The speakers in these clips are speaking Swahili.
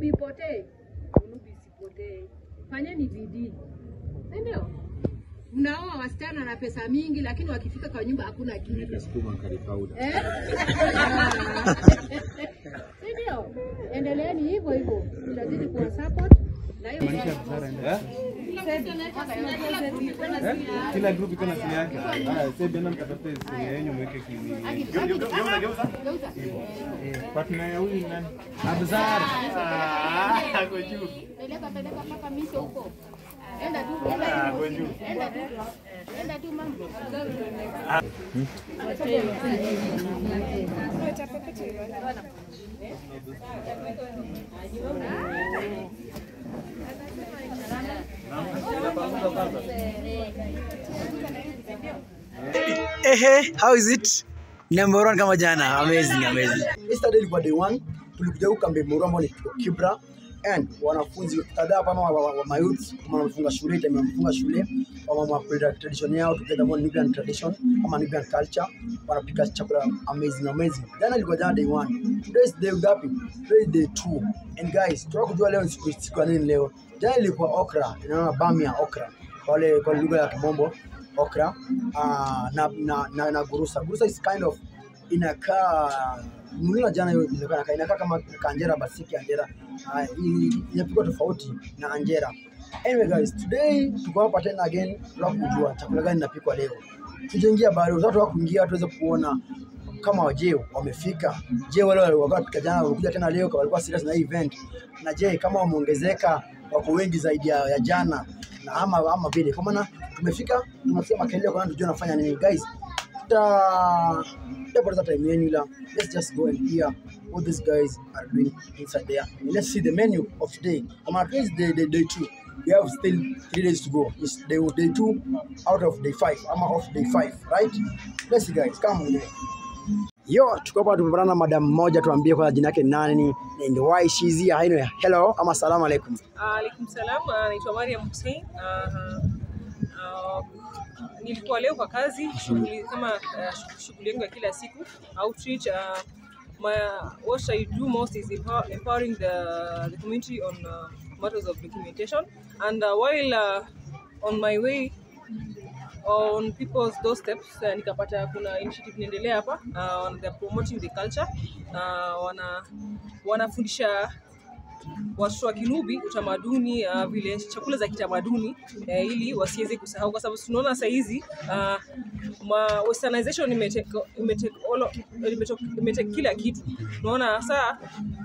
Unubi ipotee, unubi isipotee. Fanyeni bidii, si ndio? Mnaoa wasichana na pesa mingi, lakini wakifika kwa nyumba hakuna kitu Nikasukuma curry powder. eh? si ndio? Endeleeni hivyo hivyo, tutazidi kuwa support na hiyo Kila group iko na simu yake. Haya, sasa bwana mtafute simu yenu mweke kimi. Geuza geuza. Partner ya huyu nani? Abzar. Ah, ako juu. Peleka peleka mpaka misho huko. Enda tu, enda Ah, tu. ako juu. Enda tu. Enda tu mama. Ehe, how is it? Number one kama jana. Amazing, amazing. Yesterday ilikuwa day one, tulikuja huku kambi Muru ambao ni Kibra and wanafunzi kadhaa hapa wa, wa, wa mayouth kama wamefunga shule time wamefunga shule wamama wa tradition yao together more Nubian tradition ama Nubian culture wanapika chakula amazing amazing. Jana ilikuwa jana day one. Today is day ngapi? Today is day two. And guys, tunataka kujua leo ni siku siku ya nini leo. Jana ilikuwa okra, inaona bamia okra. Wale kwa lugha ya kimombo okra uh, na, na, na, na gurusa. Gurusa is kind of inakaa mlina jana hiyo inakaa inakaa- inakaa kama kanjera basi si kanjera uh, inapikwa tofauti na anjera. Anyway guys, today tuko hapa tena again tunataka kujua chakula gani inapikwa leo. Tujaingia bado, watu wa kuingia tuweze kuona kama waje wamefika. Je, wale walikuwa wanapika jana wamekuja tena leo walikuwa serious na hii event? Na je, kama wameongezeka wako wengi zaidi ya, ya jana na ama ama vile. Kwa maana tumefika tumesikia makelele kwa maana tujue nafanya nini guys. Tuta tutapoteza time yenu ila let's just go and hear what these guys are doing inside there. And let's see the menu of today. Kama at least day, day, day two. We have still three days to go. It's day, day two out of day five. Ama of day five, right? Let's see guys, come on. Yo, tuko hapa tumepatana na madam mmoja, tuambie kwa jina yake nani and why she's here. Anyway, hello ama salamu alaikum. Alaikum salam, ah, naitwa Mariam Hussein. Ah, ah, nilikuwa leo kwa kazi shughuli kama ah, shu- shughuli yangu ya kila siku outreach. ah, my, what I do most is empower, empowering the, the community on uh, matters of documentation and uh, while uh, on my way on people's doorsteps uh, nikapata kuna initiative inaendelea hapa uh, they're promoting the culture uh, wana wanafundisha watoto wa Kinubi utamaduni uh, vile chakula za kitamaduni uh, ili wasiweze kusahau, kwa sababu tunaona saa hizi uh, ma westernization imetake imetake all imetake, imetake kila kitu. Unaona saa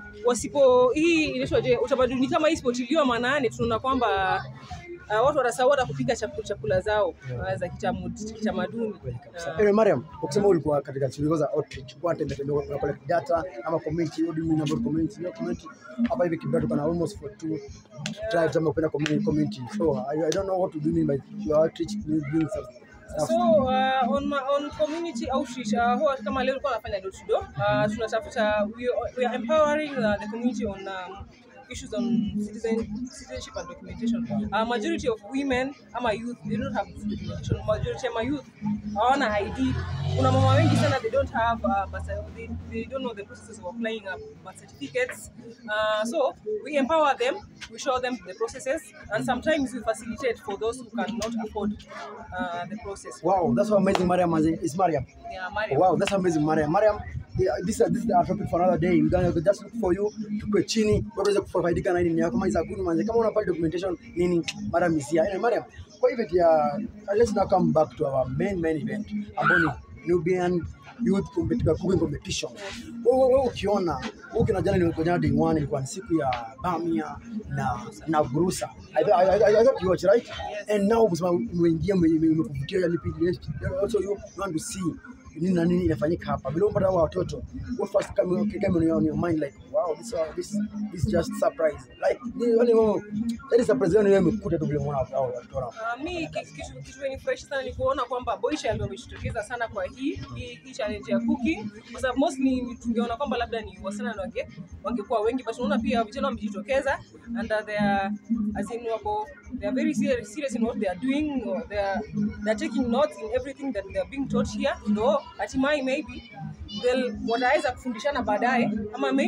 wasipo hii inaitwaje, utamaduni kama hii isipotiliwa maanani, tunaona kwamba uh, watu watasahau hata kupika chakula, chakula zao uh, za kitamu- kitamaduni uh, Anyway, Mariam, ukisema ulikuwa katika shughuli za outreach, kwa tembea tembea kwa collect data ama community, what do you mean about community? No community. Hapa hivi Kibra tuko na almost for two tribes ama kwenda community community. So I, I don't know what to do mean by your outreach doing some stuff. So uh, on, my, on community outreach uh, huwa kama leo tulikuwa nafanya door to door uh, tunatafuta we, we are empowering uh, the community on um, issues on citizen, citizenship and documentation. Uh, majority of women ama youth they don't have documentation. Majority of my youth hawana ID. Kuna mama wengi sana they don't have uh, birth cer- they, they don't know the processes of applying uh, birth certificates. Uh, so we empower them, we show them the processes, and sometimes we facilitate for those who cannot afford uh, the process. Wow, that's how amazing Mariam is. Is Mariam. Yeah, Mario. Wow, that's amazing Mariam. Mariam, yeah, this is this is our topic for another day. We're gonna just look for you tukue chini waweze kufaidika na nini yako kama za guni manze kama una pale documentation nini Mariam is here. Anyway, Mariam, kwa hivyo ya let's now come back to our main main event ambao ni Nubian Youth Competition Cooking Competition. Wewe wewe ukiona wewe kina jana nilikuwa jana day one ilikuwa ni siku ya bamia na na gurusa. I, I, I, I thought you watch right? And now kusema umeingia ume- ume- umekuvutia yani also you want to see nini na nini inafanyika hapa. Vile unapata hawa watoto, what first come came on your, on your mind like wow this uh, this this just surprise. Like ni wale wao yani surprise yao ni wewe umekuta tu vile umeona hao watoto wana. Uh, mi ki- kitu kitu imenifurahisha sana ni kuona kwamba Boysha ndio wamejitokeza sana kwa hii hii, hii challenge ya cooking, kwa sababu mostly tungeona kwamba labda ni wasichana ndio wange wangekuwa wengi, but unaona pia vijana wamejitokeza and uh, they are as in wako they are very serious, serious in what they are doing or they are they are taking notes in everything that they are being taught here, ndo hatimaye maybe they'll wataweza kufundishana baadaye ama maybe this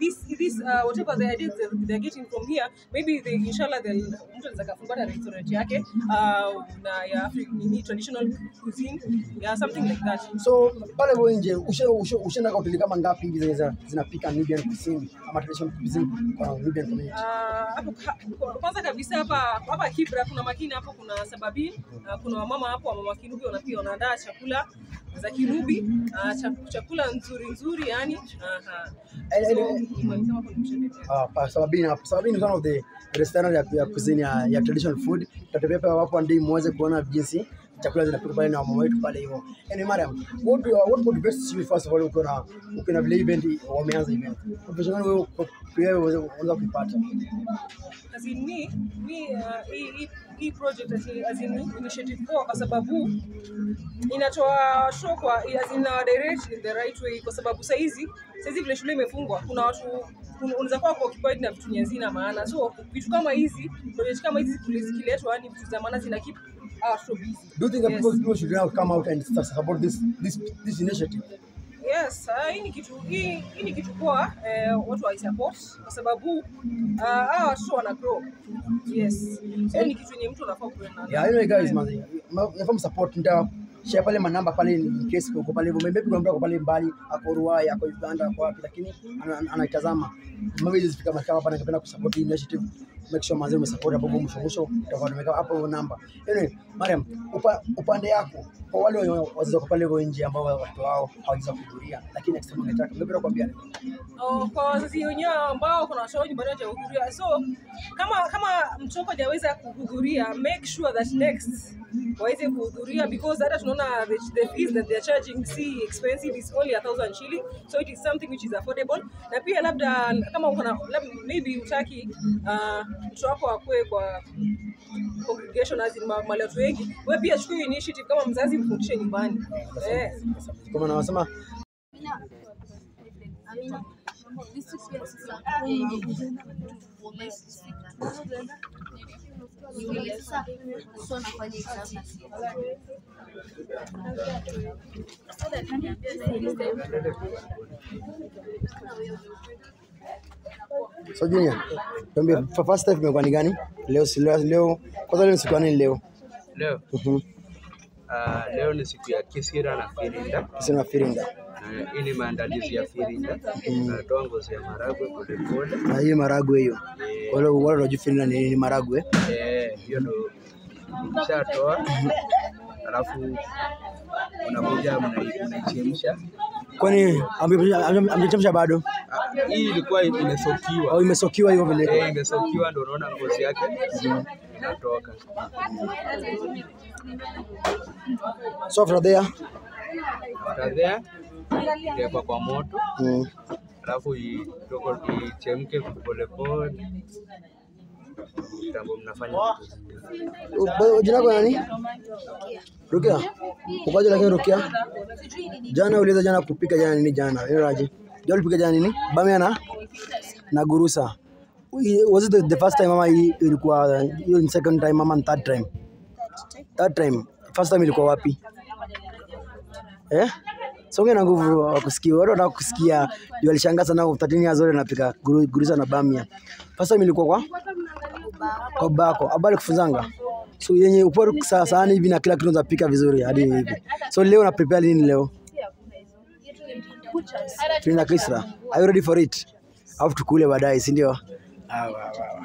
this this uh, whatever the ideas that they're getting from here maybe they inshallah they'll mtu anaweza kafungua na restaurant yake uh, na ya Afri, nini traditional cuisine yeah something like that So pale hivyo nje ushe- ushe- ushaenda kwa hoteli kama ngapi hivi zenye zinapika Nubian cuisine ama traditional cuisine kwa Nubian community? Ah, hapo ka- kwa- kwanza kabisa hapa hapa Kibra kuna makini hapo, kuna sababi uh, kuna wamama hapo wamama Kinubi wanapia wanaandaa chakula za Kinubi uh, chak- chakula nzuri nzuri yani aha. Eh, eh, So, eh, nimesema hapo nimeshaelezea. Ah, pa Sababini hapo. Sababini is one of the restaurant ya, ya cuisine ya, ya traditional food. Tutatembea pale hapo ndio muweze kuona jinsi chakula zinapikwa pale na mama wetu pale hivyo. Yaani Mariam, what do what motivates you first of all uko na uko na vile event wameanza event. Motivation gani wewe uko- wewe unaweza kuipata? As in me, me uh, hii hii- hii project as in, as in initiative poa kwa sababu inatoa show kwa as in uh, direct in the right way kwa sababu saizi saizi vile shule imefungwa kuna watu kuna- unaweza kuwa occupied na vitu nyazina maana so vitu kama hizi project kama hizi zikile- zikiletwa yani vitu za maana zina keep our watoto busy Do you think that Yes. people, people should now come out and support this this this initiative? Yes, uh, hii ni kitu hii, hii ni kitu poa eh, watu wa support kwa sababu uh, hawa watoto wana grow. Yes. So ni kitu yenye mtu anafaa kuenda. Yeah, anyway guys, man, nafahamu support nita share pale manamba pale in case uko pale hivyo. Maybe kuna mtu ako pale mbali, ako Ruai, ako Uganda, ako wapi, lakini ana- ana- anaitazama. Maybe hizi fika mahali hapa ningependa kusupport hii initiative. Make sure manzi umesupport hapo kwa mwisho mwisho tutakuwa tumeka hapo namba. Anyway, Mariam, upa, upande yako kwa wale wenye wazazi wako pale hivyo nje ambao watoto wao hawajaweza kuhudhuria, lakini next time wangetaka, ungependa kuambia nini? Oh, kwa wazazi wenyewe ambao kuna watoto nyumbani hawajahudhuria. So kama kama mtoto hajaweza kuhudhuria, make sure that next waweze kuhudhuria because hata tunaona the, the fees that they are charging si expensive is only a thousand shilling so it is something which is affordable na pia labda kama uko na labda maybe utaki uh, mtoto wako akue kwa congregation as in ma- mahali watu wengi, wewe pia chukua hiyo initiative kama mzazi mfundishe nyumbani eh. Kwa maana wanasema Amina. Hizi pia sasa hivi Niulize sasa, so nafanya exam. So Junior, tuambie fa- first time imekuwa ni gani? Leo si leo, leo kwanza leo ni siku ya nini leo? Leo Mhm. ah, leo ni siku ya kisira na firinda. Sina firinda. Na hii ni maandalizi ya firinda. Natoa ngozi ya maragwe polepole. Na hii maragwe hiyo. Kwa hiyo wale wanajua firinda ni nini maragwe. Eh, hiyo ndo ukishatoa, alafu unakuja mnai- unaichemsha. Kwani amechemsha bado Ah, Hii ilikuwa imesokiwa au imesokiwa hiyo vile? Eh, imesokiwa ndo unaona ngozi yake inatoka. So after there, After there, itawekwa kwa moto mm. alafu itoko ichemke polepole. Kitambo mnafanya Ba- jina lako nani? Rukia. Ukaje lakini Rukia? Jana uliweza jana kupika jana nini jana? Wewe aje? Jana ulipika jana nini? Bamia na na gurusa. Ui- Was it the, the first time ama hii ilikuwa hiyo ni second time ama ni third time? Third time. First time ilikuwa wapi? Eh? Songe na nguvu wa kusikia. Watu wanataka kusikia. Ndio alishangaa sana 13 years old anapika guru- gurusa na bamia. First time ilikuwa kwa kwa bako abali kufunzanga so yenye upo saa sahani hivi na kila kitu unapika vizuri hadi hivi so leo na prepare nini leo tuna kisra are you ready for it au tukule baadaye si ndio Ah, wa, wa, wa.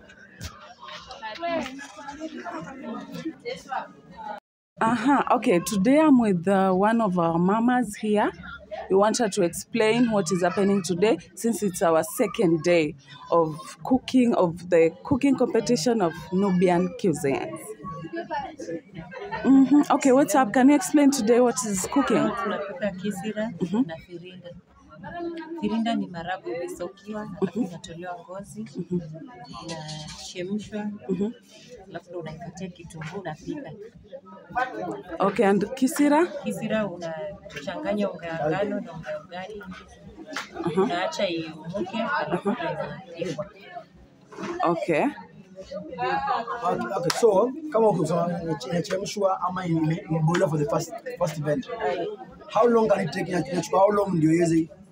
Uh-huh. Okay, today I'm with uh, one of our mamas here. We want her to explain what is happening today since it's our second day of cooking, of the cooking competition of Nubian cuisines. hmm Okay, what's up? Can you explain today what is cooking? tunapika kisira na firinda. Firinda ni marago imesokiwa, alafu inatolewa ngozi, inachemshwa, alafu ndo unaikatia kitunguu unapika. Okay, and kisira? Kisira unachanganya unga ya ngano na unga ya ugali, unaacha iumuke, alafu ndo inapikwa. Okay. Okay, okay, so kama ukisema inache- inachemshwa ama ime- imeboilwa for the first first event how long can it take Ina- inachukua how long ndio iweze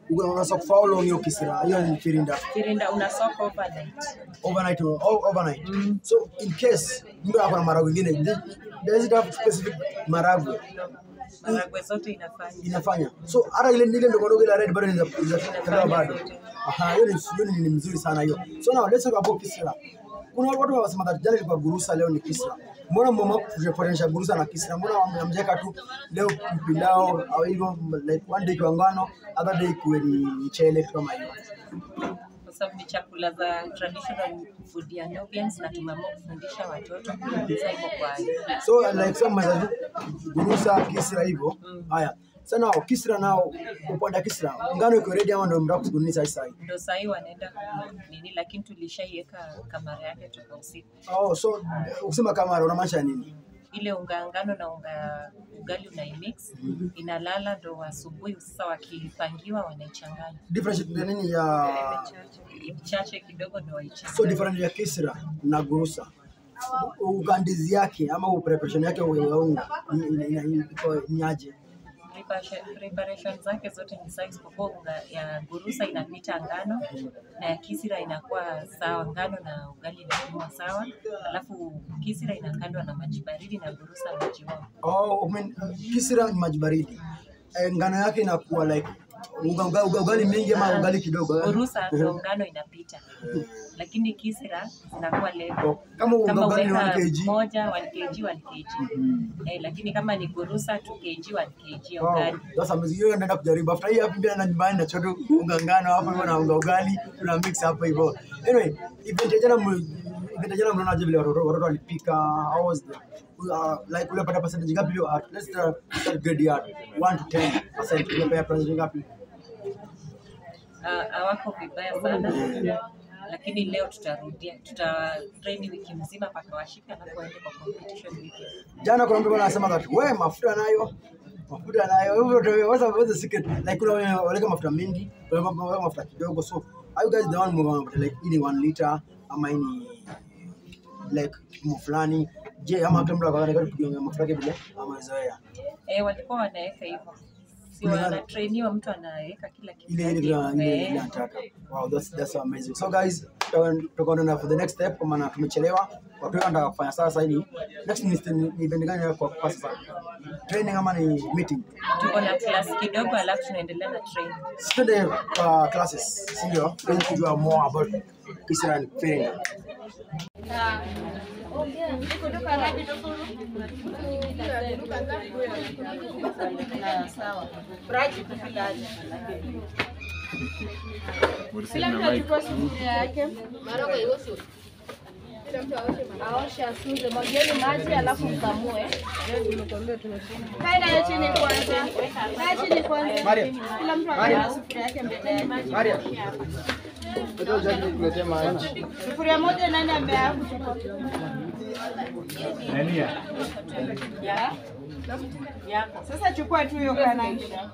Uko una soak for how long hiyo kisira? Hiyo ni firinda. Firinda una soak overnight. Overnight or o- overnight. So in case mtu ako na maragwe ingine, di- does it have specific maragwe Maragwe zote inafanya. inafanya? So hata ile ile ndogo ndogo ile red bado inaweza inaweza bado. Aha, hiyo ni hiyo ni, ni mzuri sana hiyo. So now let's talk about kisira. Kuna watu wanasema that jana ilikuwa gurusa, leo ni kisira. Mbona mama kufanisha gurusa na kisira? Mbona mjeka tu leo mpilao au hivyo like one day kwa ngano, other day kuwe ni mchele kitu kama hiyo. Kwa sababu ni chakula za traditional food ya Nubians na tumeamua kufundisha watoto kuingiza hivyo kwa So like some za gurusa kisira hivyo. Haya. Sana kisira nao upande wa kisira ngano iko ready ama ndio mtaka kugunisa sasa hivi? ndo sahii wanaenda nini, lakini tulishaiweka kamera yake toka usiku. Oh, so ukisema kama unamaanisha nini? Ile unga ya ngano na unga ugali unaimix, inalala ndo asubuhi sasa wakipangiwa wanaichanganya Difference ni nini ya chache kidogo ndo waichanganya. so different ya kisra na gurusa ugandizi yake ama preparation yake ya unga ni- ni- ni- ni- iko ni aje? Preparation- preparation zake zote ni sawa isipokuwa unga ya gurusa inapita ngano na ya kisira inakuwa sawa, ngano na ugali inapimwa sawa, alafu kisira inakandwa na maji baridi na gurusa maji moto. Oh, I mean, kisra ni maji baridi. Eh, ngano yake inakuwa like uga, uga, uga, ugali mingi ama ugali kidogo. eh? Gurusa ndo ngano inapita, lakini kisira zinakuwa level. Oh, Kama uga, Kama ugali ni 1 uweka kg. moja 1 kg 1 kg eh, lakini kama ni gurusa 2 kg 1 kg ya Wow, ugali sasa mzee hiyo naenda kujaribu. After hii hapa pia na nyumbani na choto unga ngano hapo hivyo na unga ugali tuna mix hapo hivyo. Anyway, event ya jana mwe- event ya jana mnaonaje vile watoto watoto walipika? How was the uh, like ulipata percentage ngapi hiyo art? Let's start start grade art 1 to 10 percent ulipata percentage ngapi? Ah, hawako vibaya sana lakini leo tutarudia tuta train wiki mzima mpaka washike alafu waende kwa competition wiki Jana kuna mtu anasema that we mafuta nayo mafuta nayo hivyo ndio what's the- what's the secret like kuna wenye wanaweka mafuta mengi kuna wenye wanaweka mafuta kidogo so are you guys the one mwa like ini 1 liter ama ini like kimo fulani je ama kila mtu akaweka kupiga mafuta yake vile ama zoea eh walikuwa wanaweka hivyo si Kulingana- wanatrainiwa mtu anaweka kila kitu ile ile yake. bila ile ile Eh, nataka wow that's that's so amazing so guys tutakwenda for the next step kwa maana tumechelewa watu wengi wanataka kufanya sasa hili next ni ni event gani kwa kwa sasa training ama ni meeting tuko na class kidogo alafu tunaendelea na training Tuende kwa classes, si ndio? Ili kujua more about Kisra and Firinda. Kila mtu achukue sufuria yake. Aoshe asuze, mwagieni maji alafu mkamue. Kaa nayo chini kwanza. Kaa chini kwanza. Kila mtu aweke sufuria yake mbele yake. Sufuria moja nani ameaa kuchukua? Sasa chukua tu hiyo kanaisha.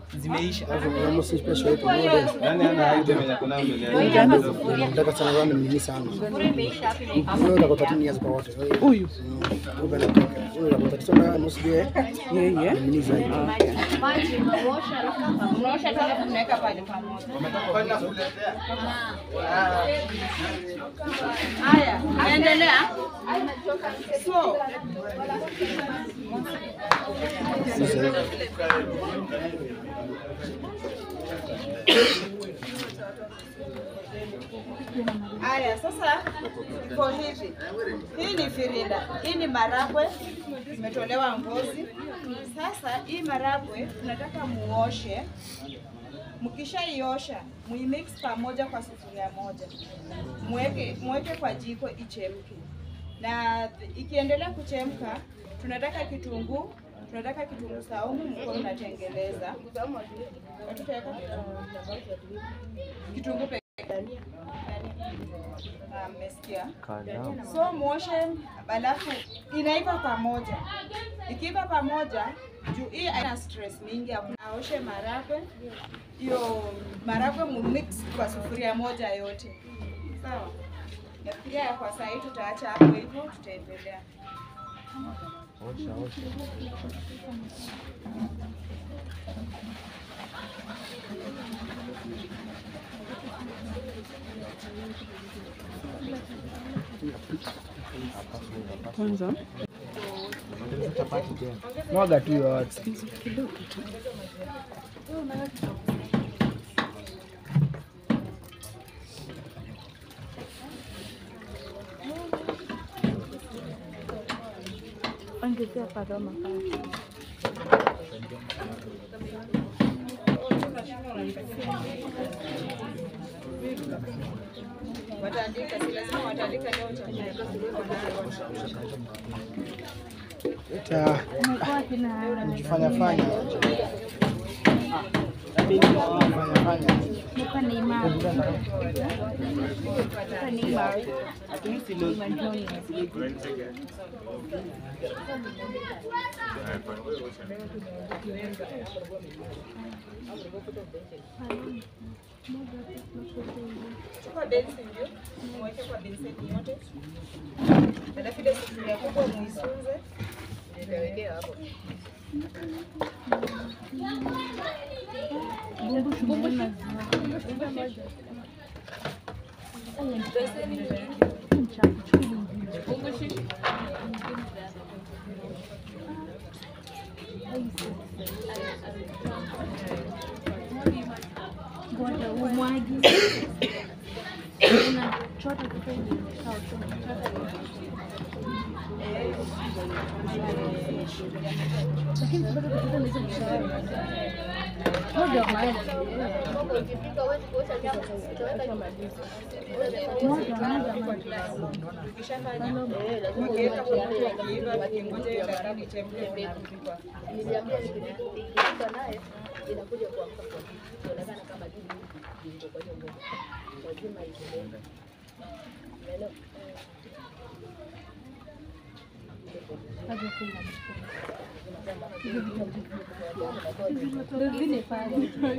Nataka sana ramen nyingi sana. Wewe unataka 13 years kwa wote. Huyu. Wewe unataka wewe unataka sana nusu yeye. Yeye. Ni zaidi. Maji unaosha alafu Unaosha tu alafu unaweka pale pamoja. Haya, naendelea. So, Haya, sasa iko hivi. Hii ni firinda, hii ni maragwe imetolewa ngozi. Sasa hii maragwe tunataka muoshe. Mkishaiosha muimix pamoja kwa sufuria moja, mweke mweke kwa jiko ichemke, na ikiendelea kuchemka, tunataka kitunguu tunataka kitunguu saumu, mko unatengeleza tutaweka kitunguu peke Ah, mmesikia? So muoshe, alafu inaiva pamoja. Ikiiva pamoja, juu hii haina stress mingi, hakuna- aoshe maragwe, hiyo maragwe mumix kwa sufuria moja yote, sawa? Nafikiria kwa saa hii tutaacha hapo hivyo, tutaendelea. Osha, osha. Kwanza Mwaga tu yote. kidogo tu. Ongezea paroma pale. Wataandika, si lazima wataandika leo chakula. Ta Umekuwa kina fanya fanya. Fanya fanya. Umekuwa Neymar. Umekuwa Neymar. Neymar Junior. Chukua bensi ndio, mweke kwa beseni yote. Alafu ile sufuria kubwa muisunze. Nitawekea hapo. Ngoja umwagi. Unachota kutoka hivi. Sawa, unachota hivi. Lakini bado kutoka hizo mshahara. Moja wa maana. Moja moja moja. Ukishafanya, ukiweka kwa moto ikiiva, ukingoja hiyo dakika ichemke, unarudi kwa Ndio vile pale.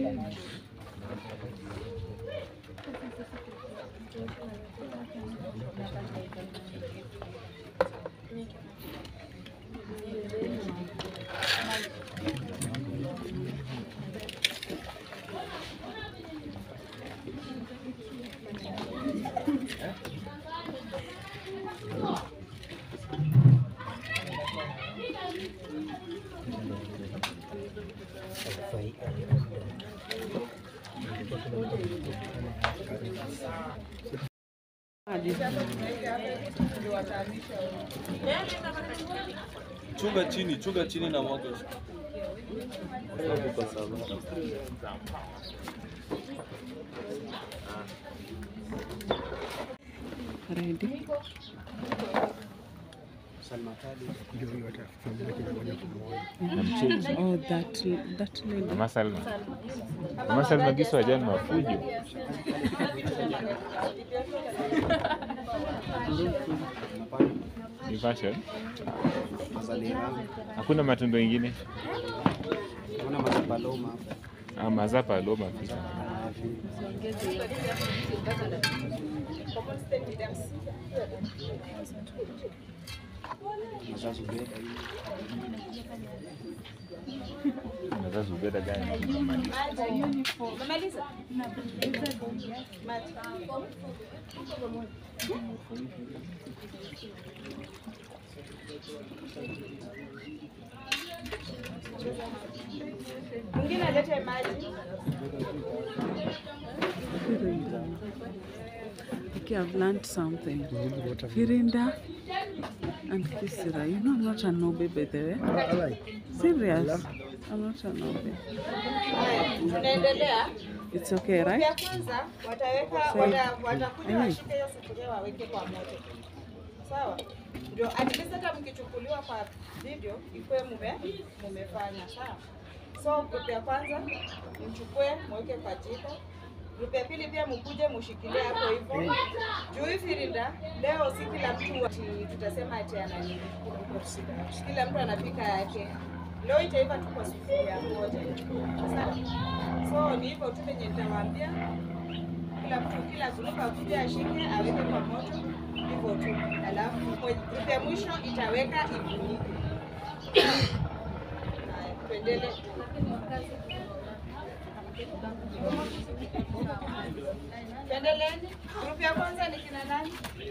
Chunga chini, chunga chini na moto. Ready? Ndio hiyo atafanya kila moja kwa moja. Oh, that that lady. Mama Salma. Mama Salma Giso ajani mafujo. Ni fashion. Hakuna matunda mengine. Kuna mazapaloma Ah, mazapa aloma pia. mazazubeda Unaweza zubeda gani? Umemaliza? Maji. Mwingine alete maji. Okay, I've learned something. Firinda and Kisira. You know I'm not an Obe by the way. Serious. I'm not an Obe. Haya, Tunaendelea. It's okay, Ya right? kwanza wataweka wata- watakuja washike hiyo sufuria waweke kwa moto. Sawa? Ndio at least hata mkichukuliwa kwa video ikuwe mume mumefanya, sawa? So group ya kwanza mchukue mweke kwa jiko. Group ya pili pia mkuje mushikilie hapo hivyo. Juu hii firinda leo si kila mtu ati tutasema ati ana nini. Kila mtu anapika yake. Leo itaiva tu kwa sufuria moja. Sawa? So ni hivyo tu penye nitawaambia kila mtu kila group akuje ashike aweke kwa moto hivyo tu, alafu mwe- group ya mwisho itaweka ifunike. Tuendelee. Tuendeleeni. Grupu ya kwanza ni kina nani?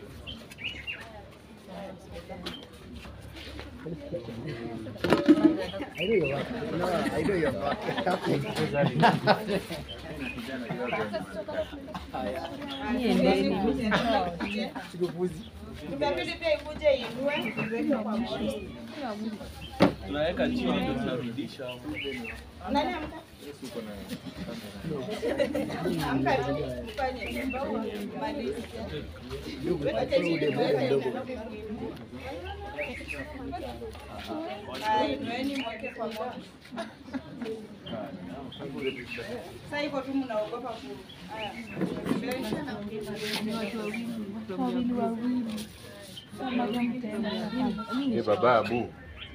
Tutabidi pia ikuje iinue iweke kwa moja. tunaweka chini ndio tunarudisha. Nani amka? Amka tu, ufanye. Maliza. Wacha chini tuweke. Haya, inueni mweke kwa moja. Sasa hivyo tu mnaogopa ku. Haya. Eh, baba Abu.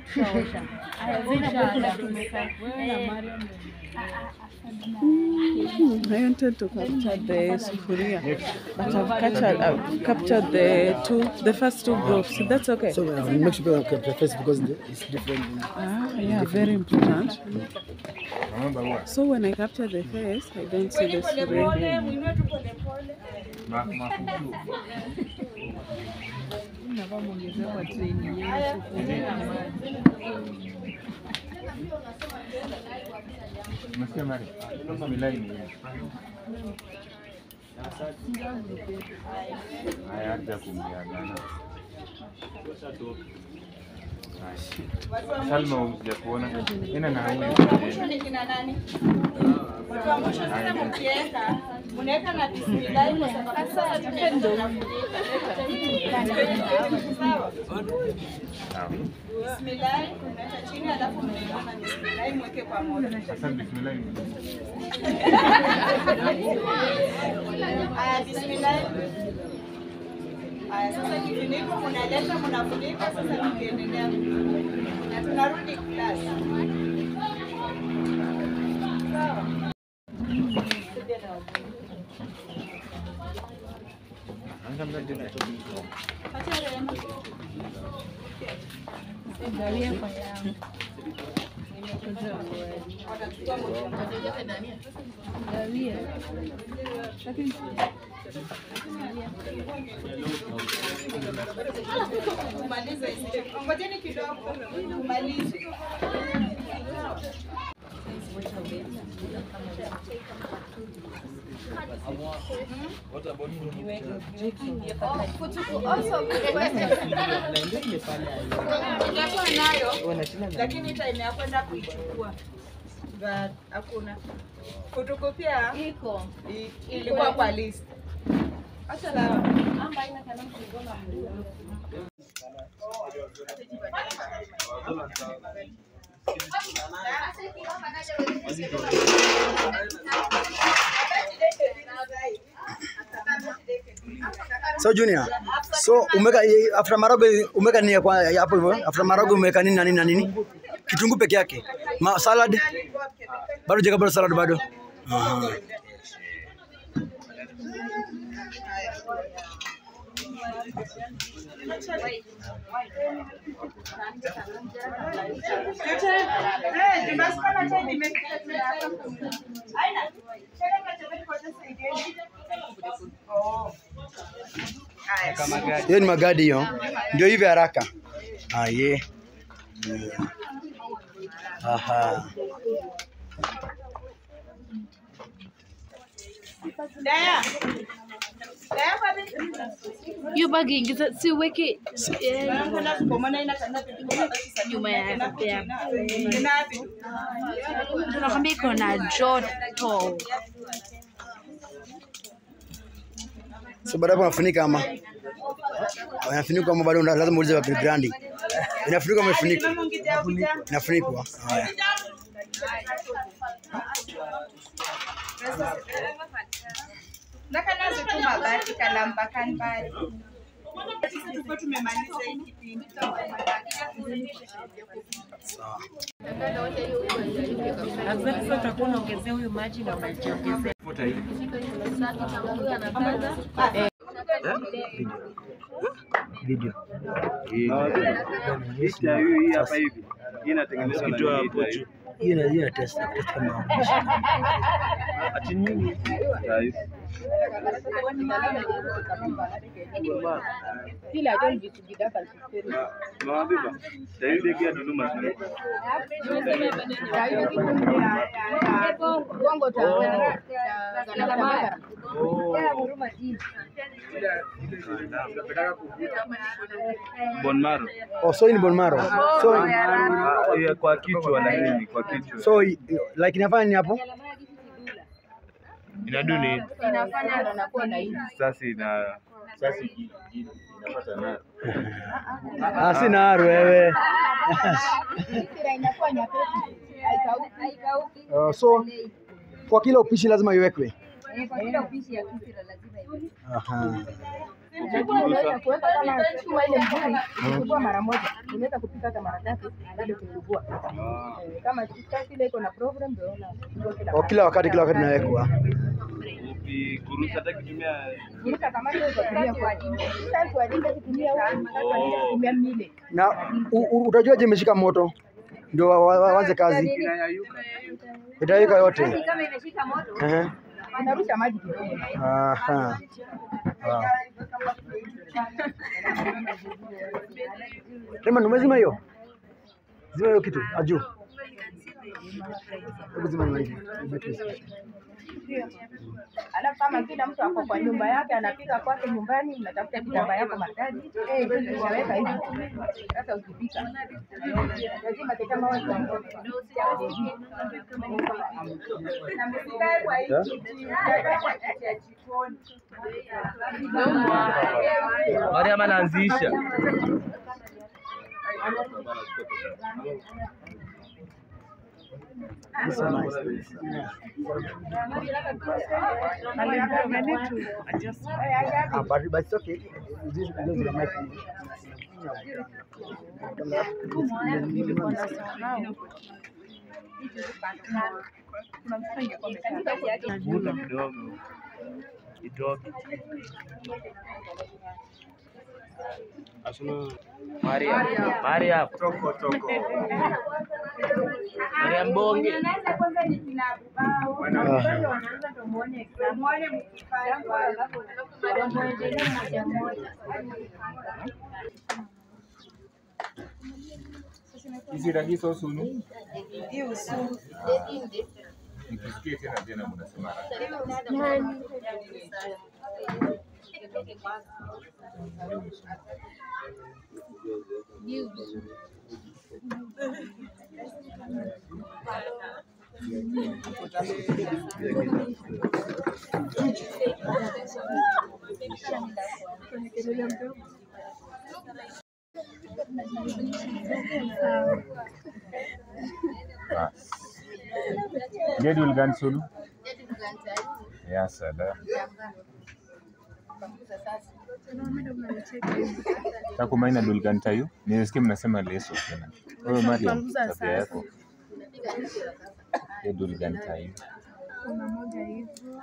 Mm, I wanted to capture the sufuria, but I've captured, I've captured the two, the first two groups. That's okay. So uh, make sure you capture first because the- it's different. Ah, yeah, very important. Naomba huwa. So when I capture the face, I don't see the Pole sufuria. pole, muinue tu pole pole. Ma- mafutu. Umesikia Mari? Bismillah ni hiyo. Haya, acha kumiagana. Watu wa Salma mwisho. hujakuona? Ena na huyu. Watu wa mwisho ni kina nani? Watu wa mwisho sasa mkiweka, mnaweka na bismillah kwa sababu sasa tunaenda Sawa. Sawa. Bismillah, unaweka chini alafu mnaweka na bismillah mweke pamoja. Sasa bismillah ni Aya, bismillah. Aya, sasa kifuniko mnaleta mnafunika, sasa tukiendelea na tunarudi class. Sawa. Acha Rehema. Watachukua moja. Kumaliza isije. Ngojeni kidogo. Kumaliza. Nilikuwa nayo lakini time ya kwenda kuichukua but hakuna. Fotokopia iko ilikuwa kwa list. Acha la So Junior, so umeka after maragwe umeka nini ya kwa ya hapo hivyo? After maragwe umeka nini na nini na nini? Kitunguu peke yake. Ma, salad bado jeka bado salad bado. Aha. Hiyo ni magadi hiyo. Ndio hivi haraka. Ah, ye. Mm. Aha. Daya. Daya kwa hiyo bagi ingiza si uweke eh, nyuma ya ya- tunakwambia iko na joto So baada hapo unafunika ama? Unafunika ama bado lazima uulize wa grandi. Inafunikwa ama imefunikwa? Inafunikwa. Haya. nakanazo tu mabati kalambakan mbali tulikuwa tumemaliza hii kipindi Afadhali sasa utakuwa unaongezea huyu maji na unajiongezea. Video. Hii hapa hivi. Hii inatengenezwa na Tukitoa nini hapo type? juu. Hiyo ina hiyo ina test test kama Ati nini? Type. Ma- Mama Biba, David Ekia Dudu Mashariki. Bone marrow. Oh, so hii ni bone marrow. So Ah, yeah, kwa kichwa lakini kwa kichwa. so i- like inafanya nini hapo? Inaduni. Sasa ina Sasa iki- iki- inapata nayo. Ah, si naru wewe. Uh, so kwa kila upishi lazima iwekwe. Aha. kuweka kama chuma ile mzuri, kuchukua mara moja, unaweza kupika hata mara tatu bado kuchukua. Eh, Kama chipsi ile iko na program ndio unachukua kila Oh, kila wakati kila wakati nawekwa. upi kuruhusu hata kutumia Kuruka kama hiyo utatumia kwa ajili. Sasa kwa ajili kutumia huko, sasa kwa ajili kutumia mile. Na u- u- utajuaje imeshika moto? Ndio wa- wa- wa- waanze kazi. Itaweka yote. Kama imeshika moto, Ehe. unarusha maji kidogo. Aha. Wow. Raymond, umezima hiyo? Zima hiyo kitu aju. Hebu zima hiyo hivi. Alafu kama kila mtu ako kwa nyumba yake anapika kwake nyumbani, unatafuta kitambaa yako maridadi, eh, unaweka hivi. Sasa ukipika lazima kitambaa wawe Mariam anaanzisha. This is nice. Ah, but, but it's okay. This is because the mic. vuta kidogo itoke. Mariam. Mariam. Toko toko. Mariam Bonge. Hizi rahisi au sunu? Nikisikia tena tena mnasema Jadul gan sunu? Ya sada. Takumaina dulgan tayo? Nilisikia mnasema leso tena. Wewe Mariam, tabia yako. Ya dulgan tayo. Kuna moja hivyo.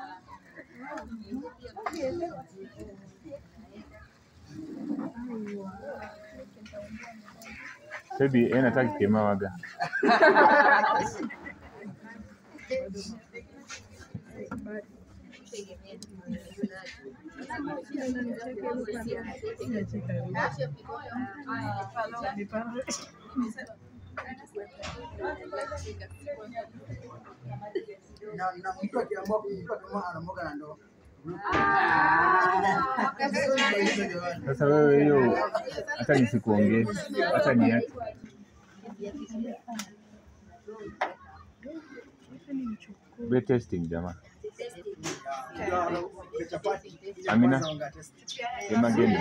Baby, yeye nataka kema waga. Na na mtu akiamua mtu akiamua anamoga na ndoo. Sasa wewe hiyo hata nisikuongee, hata niache. Be testing jamaa. Amina. Sema geni.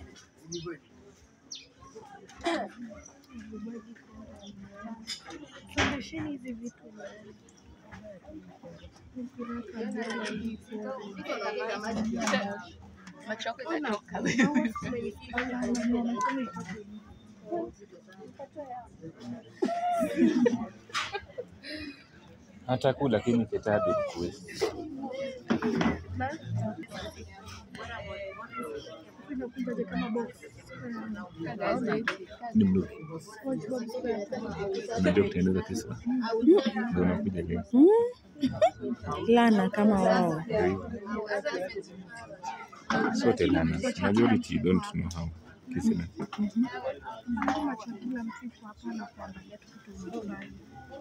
Sandesheni hizi vitu. Hata kula lakini kitabu kuwezi. Inakuja kama Ni mzuri. Unajua kutengeneza pesa. Ndio unakuja leo. Lana kama wao. Ndio hivyo. Sote lana. Majority don't know how. Kisina. Kama chakula mtu iko hapa na kuangalia tu kitu nyumbani.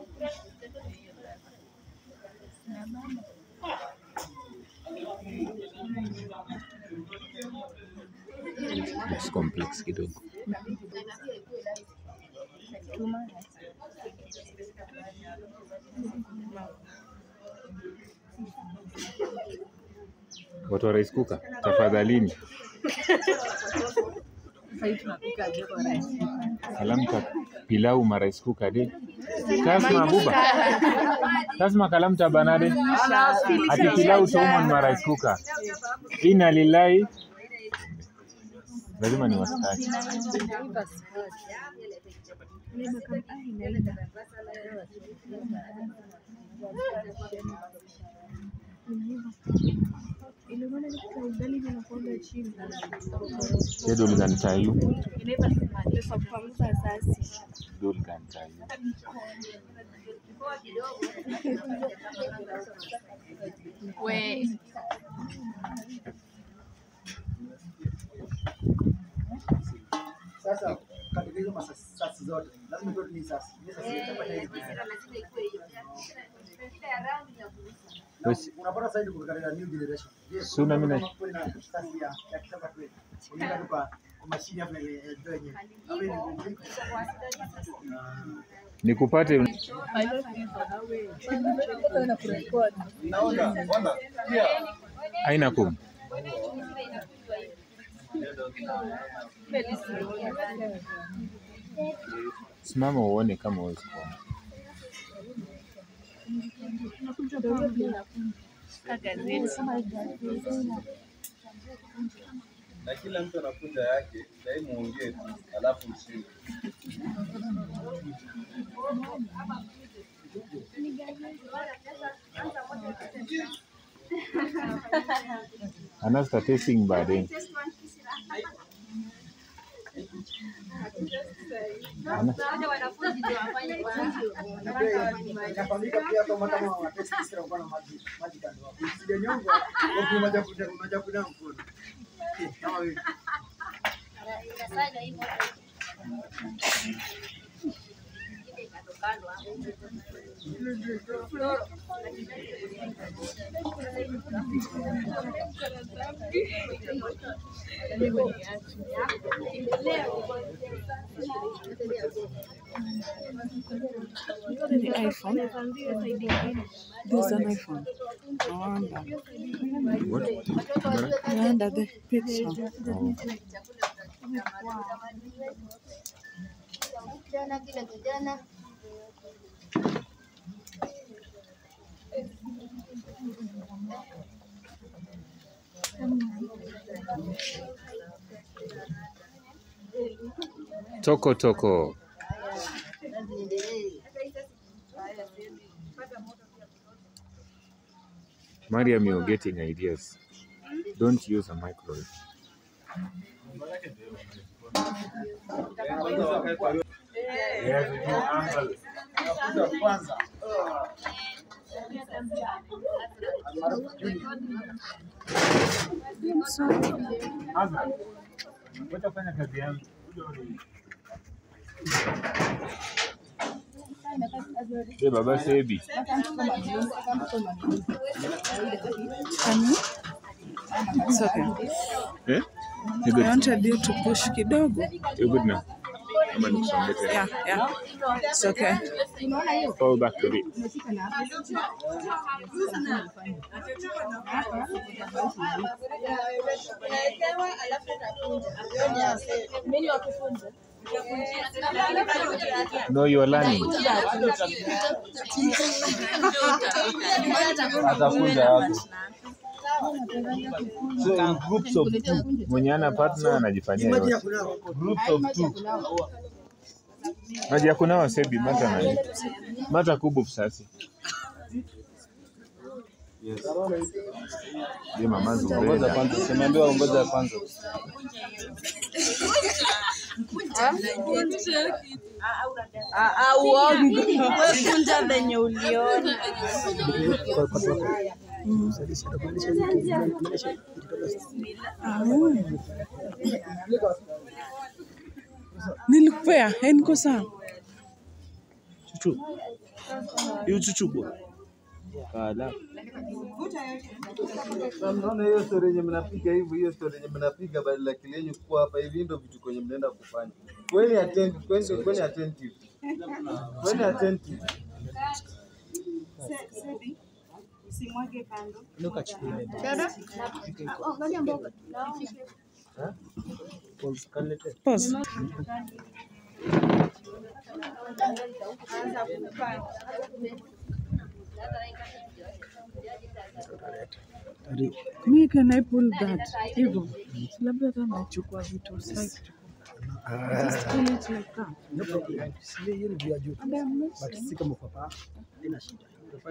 It's complex kidogo. Watu wa rice cooker, tafadhalini. Kalamta pilau ma rice cooker de. Kasma buba. Kasma kalamta banade. Ati pilau taumon ma rice cooker. Inna lillahi. Lazima ni wastaki. Ile maana nikita ugali vinakuwaga chini. Sedul kan tayu. Pesa kupanguza sasi. Dul kan tayu. We. Sasa katika hizo masasi zote lazima tu ni sasi. Ni sasi itafanya hivi. Basi Unapata sasa hivi katika new generation. Je, Suna mimi na- kuna sasi ya ya kitamba tu. Unaenda tu kwa kwa mashine hapo ile ile ndio yenyewe. Hapo ni ngumu. nikupate aina kum. Simama uone kama uwezi kuona. na kila mtu anakunja yake, sahii muongee tu, alafu mshinde. Anasta tasting baadaye. Ana- Inafanyika pia kama kama watesti kisira kwa na maji maji kando hapo. Sijanyongwa kwa kuna maji kuja maji kuja mkono. Eh, Kama wewe. Ni iPhone. There's an iPhone. No wonder. What? No wonder the picture. Oh. Kijana kile kijana Toko toko. Mariam, you're getting ideas. Don't use a microwave. Kwanza. Wacha fanya kazi yangu. Hey, Baba Sebi. Honey? It's okay. Eh? I wanted you to push kidogo. You're good now. Ama nikusongee tena. Yeah, yeah. It's okay. Fall back a bit. No, you're learning. Atakunja hapo. So in groups of two. Mwenye ana partner anajifanyia Maji ya yote. kunawa. Groups of two. Maji ya kunawa Sebi, mata nani? Mata kubu sasi. Yes. Je, mama Ngoja zumbeza. kwanza, simeambiwa ngoja kwanza. uongo. Wekunja venye uliona. Nilikupea, eh, niko sawa. Chuchu. Hiyo chuchu bwana. Kala. Na mnaona hiyo story yenye mnapiga hivi, hiyo story yenye mnapiga badala akili yenu kuwa hapa hivi, ndio vitu kwenye mnaenda kufanya. Kweni attentive, kweni kweni attentive, kweni attentive. Usimwage kando. Dada? Oh, angalia mboga. Pause. Anza kupanda. Me can I pull that? Hivyo. Labda hata nachukua vitu sasa. Just pull it like that. No problem. Si hiyo ni juu ya juu. But si kama uko hapa. Haina shida.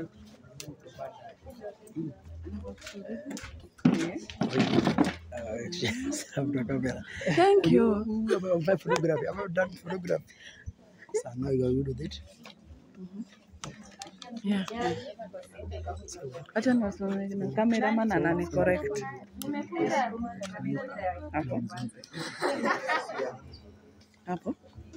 Thank you. I'm done photography. I'm done photography. So now you are good with it. Yeah. Acha niwasome na cameraman anani correct. Hapo. Hapo.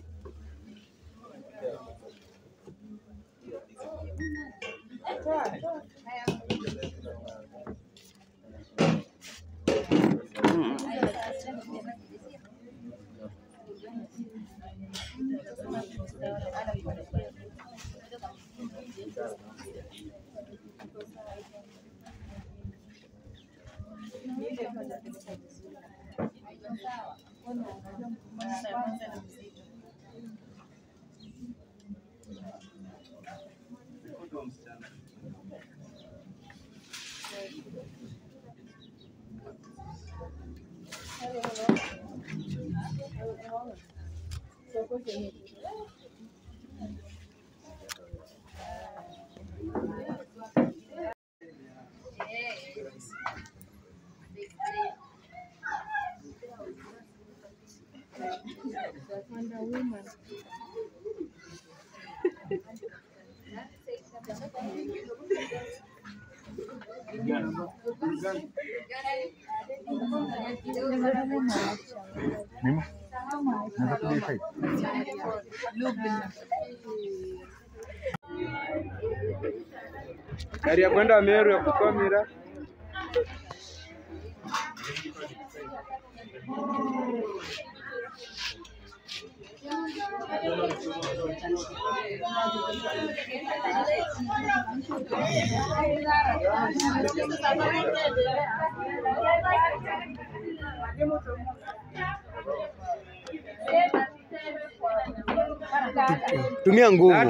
Mimo? Naweza kuja hii side? Gari ya kwenda Meru ya kutoa mira. Tumia nguvu.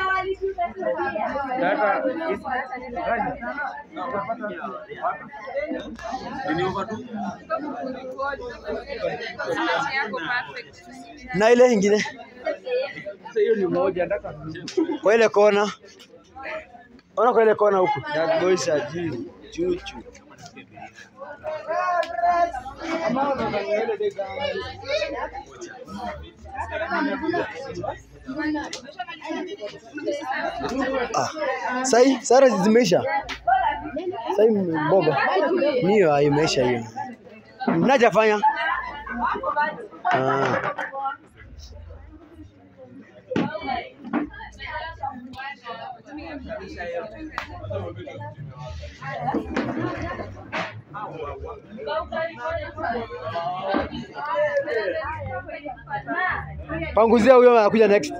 Na ile ingine Hiyo ni moja ndaka kwa ile kona. Ona kwa ile kona huku. That boys are juu chuchu. Ah, sai sara zimeisha. Sai mboga. Niyo imeisha hiyo. Mnajafanya? Ah. Panguzia huyo anakuja next.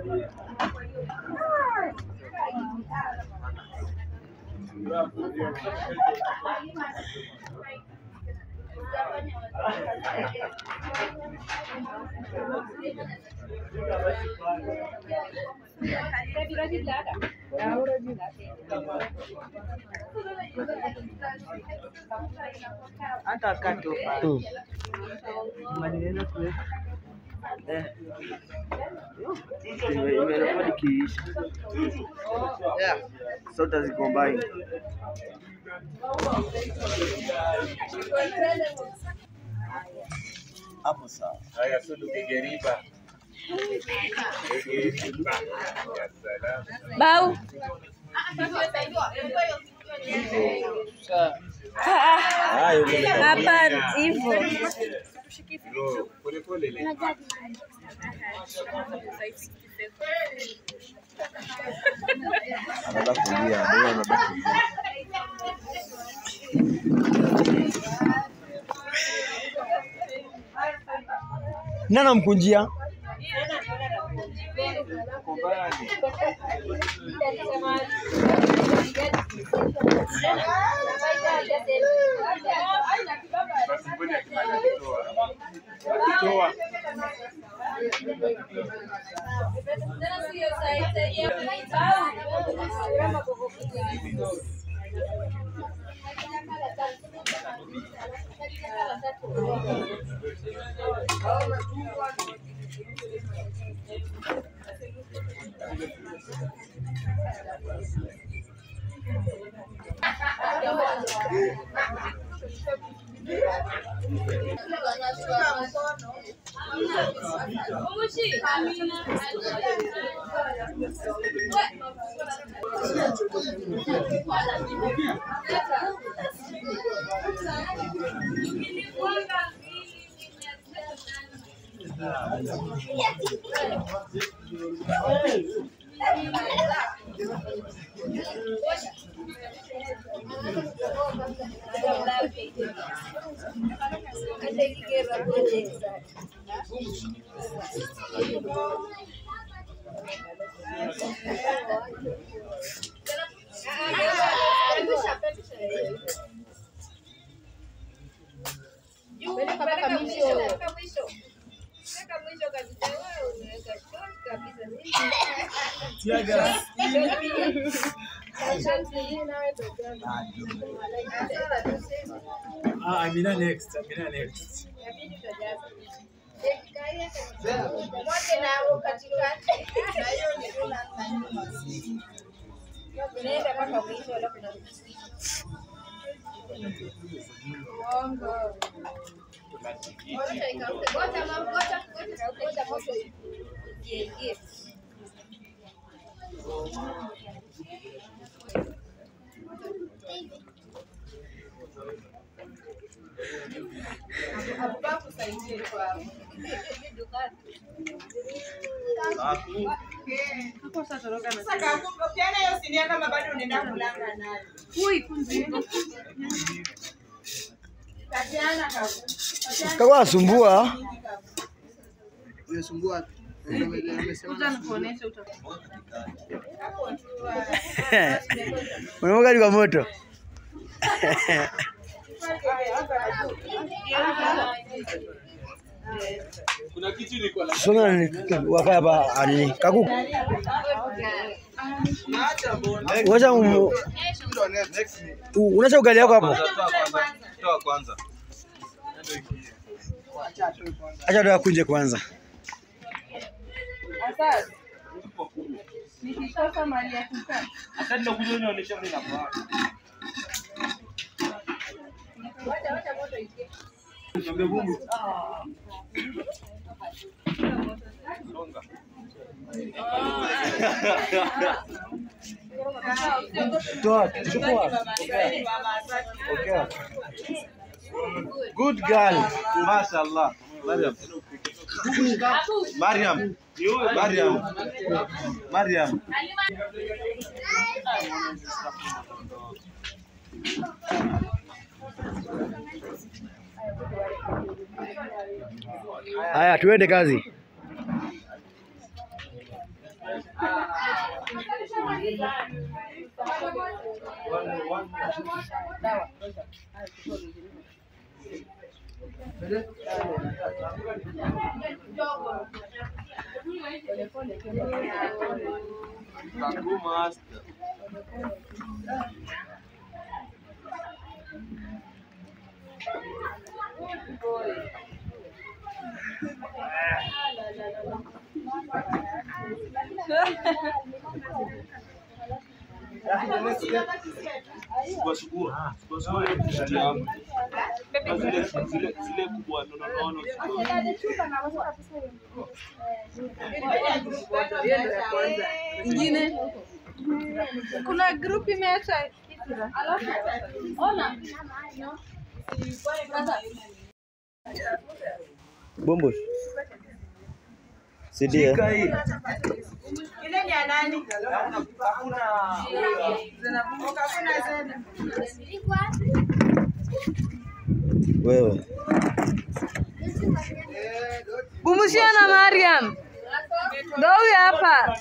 Hata kato Mm. maneno kuweka eh, ime- imerekodi kiisha yeah. So utazicombine hapo sawa. Haya, so tupige riba. Bau. Ah, ah. Hapa hivyo. Anataka kulia, ndio anataka kulia. Nani anamkunjia? Ah, Amina next. Amina next. Sasa kakumbe ukiona hiyo sinia kama bado unaenda kulanga nayo. Tatiana kakumbe. Kaka anasumbua. Unasumbua. Unamwaga hadi kwa moto. Kuna kitu niko na Songa ni wakaa hapa anini. Kaku. Wacha um, unacha ugali yako hapo. Toa kwanza. Acha ndo akunje kwanza. Asad. Nikikosa mali ya kukaa. Hata ndio kuja unionyesha mimi na Wacha wacha moto ikie. Toa, chukua. Good girl. Mashallah. Mariam. Mariam. Mariam. Mariam. Haya, tuende kazi. Sugua sugua. Sugua sugua. Zile zile zile kubwa nono nono. Ingine. Kuna group imeacha alafu ona Bombosh. Sidia. Ile ni ya nani? Hakuna zeni. Wewe. Bumushia na Mariam. Ndio huyu hapa.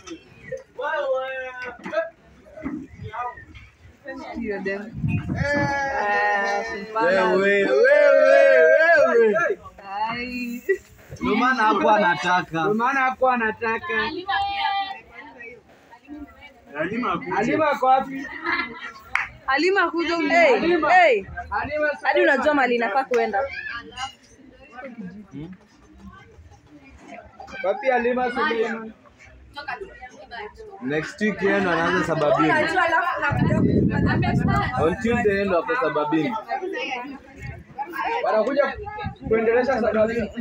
Hiyo dem. Ah, simpana. Wewe, wewe, wewe. Ai. Ndio maana hakuwa anataka. Ndio maana hakuwa anataka. Halima ako wapi? Halima kuja hey, hey. Hadi unajua mali inafaa kuenda. Wapi Halima Suleiman? Next week yenu anaanza sababini. On Tuesday ndo hapo sababini. Wanakuja kuendelesha sababini.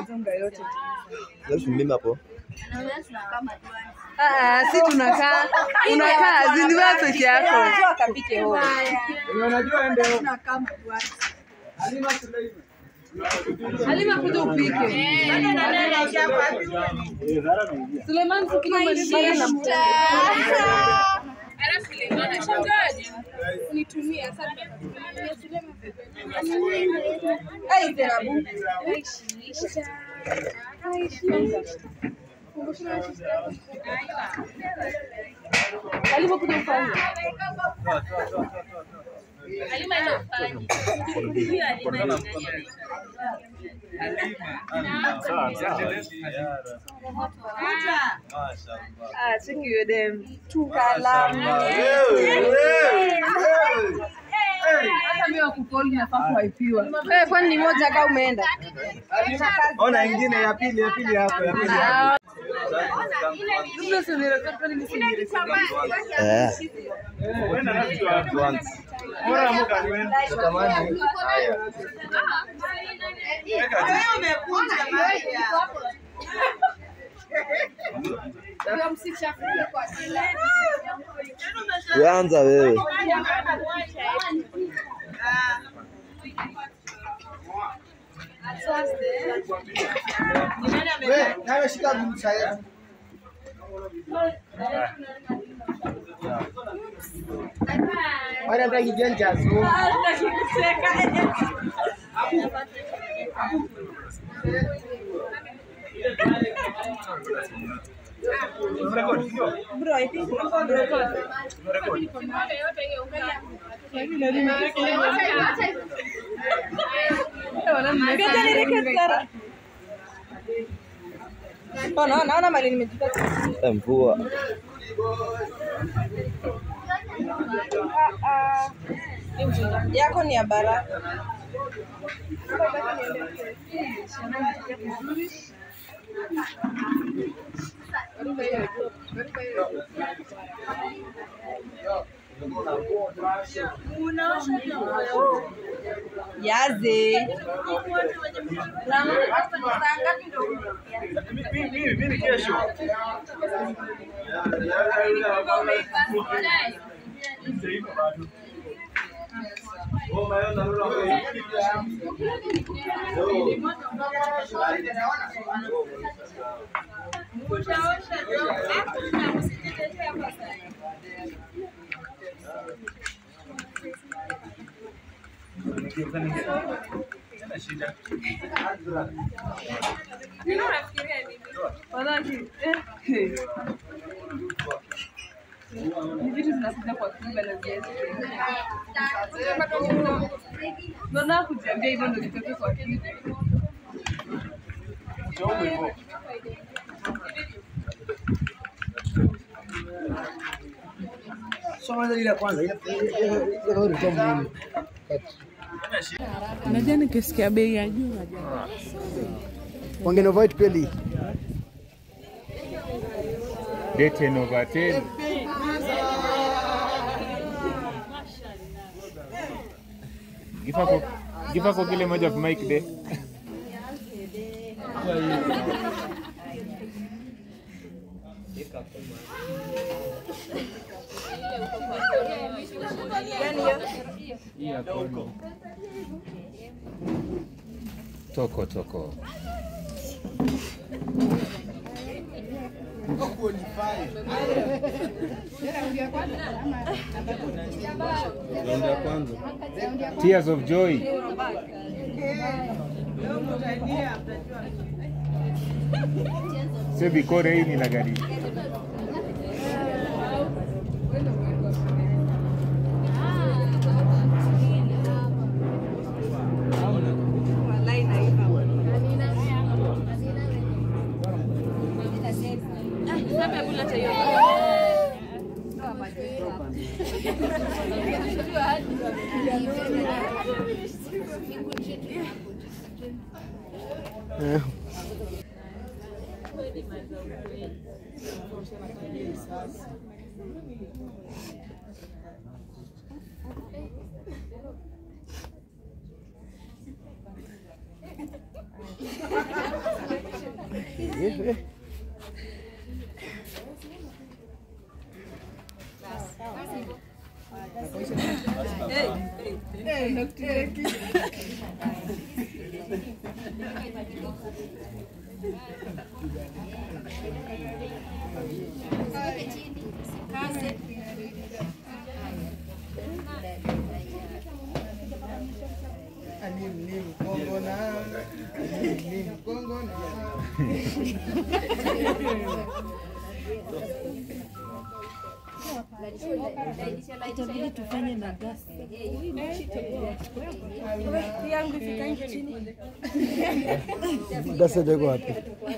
Leo mimi hapo. Ah, si tunakaa unakaa ziniwa peke yako. Akapike ho. Wenye unajua ende huko. Halima Suleiman. Halima kuja upike. Bado nani anaingia kwa wapi? Suleiman sikimaliza na Ai tena bu. Halima kuja ufanye. Ah, cheki hiyo dem. Tukala. Hata mimi wakukoli nafaa kuwaipiwa. Eh, kwani ni moja kama umeenda? Ona ingine ya pili, ya pili hapo, ya pili hapo. Labda si unirekodi, kwani mimi si unirekodi. Eh. Once. Tamani. Haya. Wewe umekuja Maria. Weanza wewe. Wewe, nawe shika gumsa yetu. Wale mtaki kijanja so. Bro, I think Ngoja nirekodi Sara. Oh, naona naona mali nimejipata. Eh, mvua. Ah, ah. Yako ni ya baraka. Yaze. Mimi kesho. Walaki. eh. Ni vitu zinakuja kwa kiba na viazi. Ndio na kujiambia hivyo ndio vitoke kwa kiba. Soma ile ya kwanza ile ile ile ile ile muhimu. Unajua nikisikia bei ya juu najua. Wangeno white peli. Dete Novatel. Gifa ko Give her kile moja of mic de. Toko toko. Raundi ya kwanza. Tears of joy. Se bikore hii ni la gari. Eh. Itabidi tufanye na gasi. Gasi iko wapi?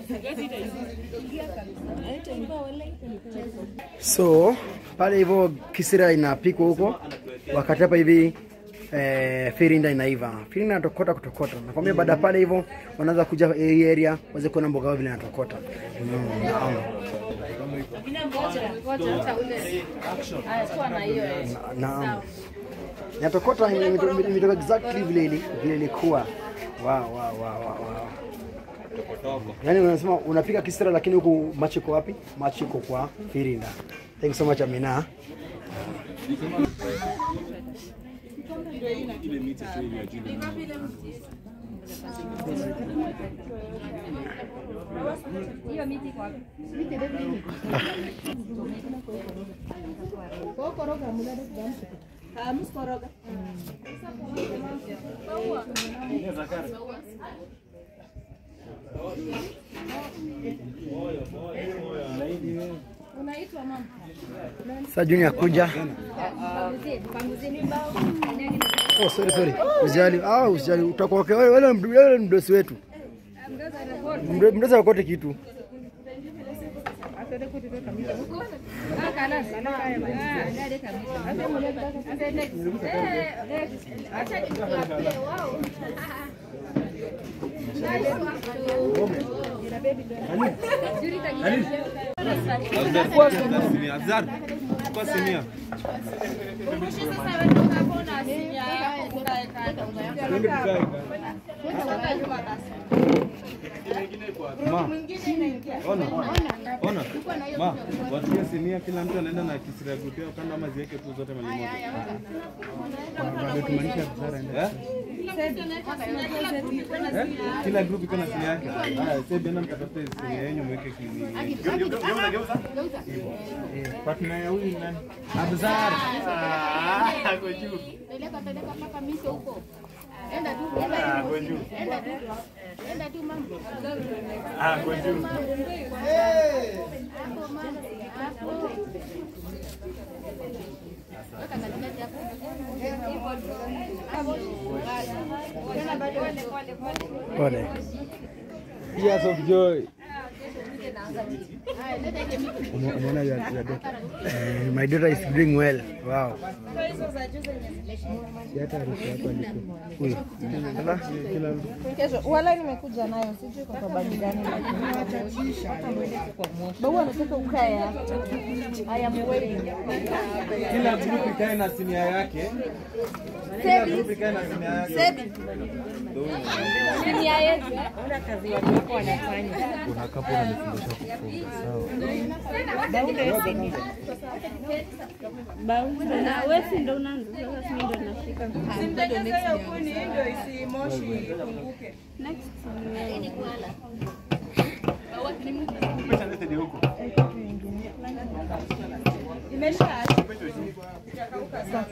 So pale hivyo kisira inapikwa huko, wakati hapa hivi eh, firinda inaiva. Firinda inatokota kutokota. Nakwambia baada ya pale hivyo wanaanza kuja hii area waweze kuona mboga yao vile inatokota. Mm, naam. Na- Naam. Inatokota imetoka imetoka exactly vile ili- vile ilikuwa. Wow, wow, wow, wow, wow. Yaani unasema unapika kisira lakini huku macho iko wapi? Macho iko kwa firinda. Thank you so much Amina. Hiyo miti iko wapi? Unaitwa mama. Sasa Junior kuja. Panguzie, panguzie ni mbao. Oh, sorry sorry. Usijali. Ah, usijali. Utakuwa okay. Wewe wewe ni- wewe ni mdosi wetu. Mdo- Mdosi akote kitu. Azar, chukua sinia. Twende tukae. Ma, ona, ona, ma, watie sinia, kila mtu anaenda na kisira grupu yao kando, ama ziweke tu zote mali moja. Eh? Eh? Kila group iko na sinia yake. Haya, sasa bienda mkatafute sinia yenu mweke kinini. Geuza, geuza. Partner ya huyu nani? Abzar. Ah, ako juu. Peleka peleka mpaka mito huko. Enda tu. Ah, kwa juu. Enda tu. Enda tu mama. Ah, kwa juu. Hapo mama. Hapo. Weka katikati hapo. Hapo. Tena bado pole pole pole. Pole. Tears of joy. Haya, leta ile miti. Ume- Umeona your, your daughter. Eh, my daughter is doing well. Wow. Huyu. Ala. Kesho wala nimekuja nayo, sijui kwa sababu gani, lakini wacha Babu anataka ukae hapa. I am waiting. Kila group ikae na sinia yake. Kila Sebi. group ikae na sinia yake. Sebi. Sinia yetu. Ona kazi walioko wanafanya. Kuna kapo unanifundisha kufunga. Sawa. Wewe si ndo unaanza sasa, si mimi ndo nashika. Simtegeze hiyo kuni ndio isimoshi ipunguke. Next. Imesha itakauka sana.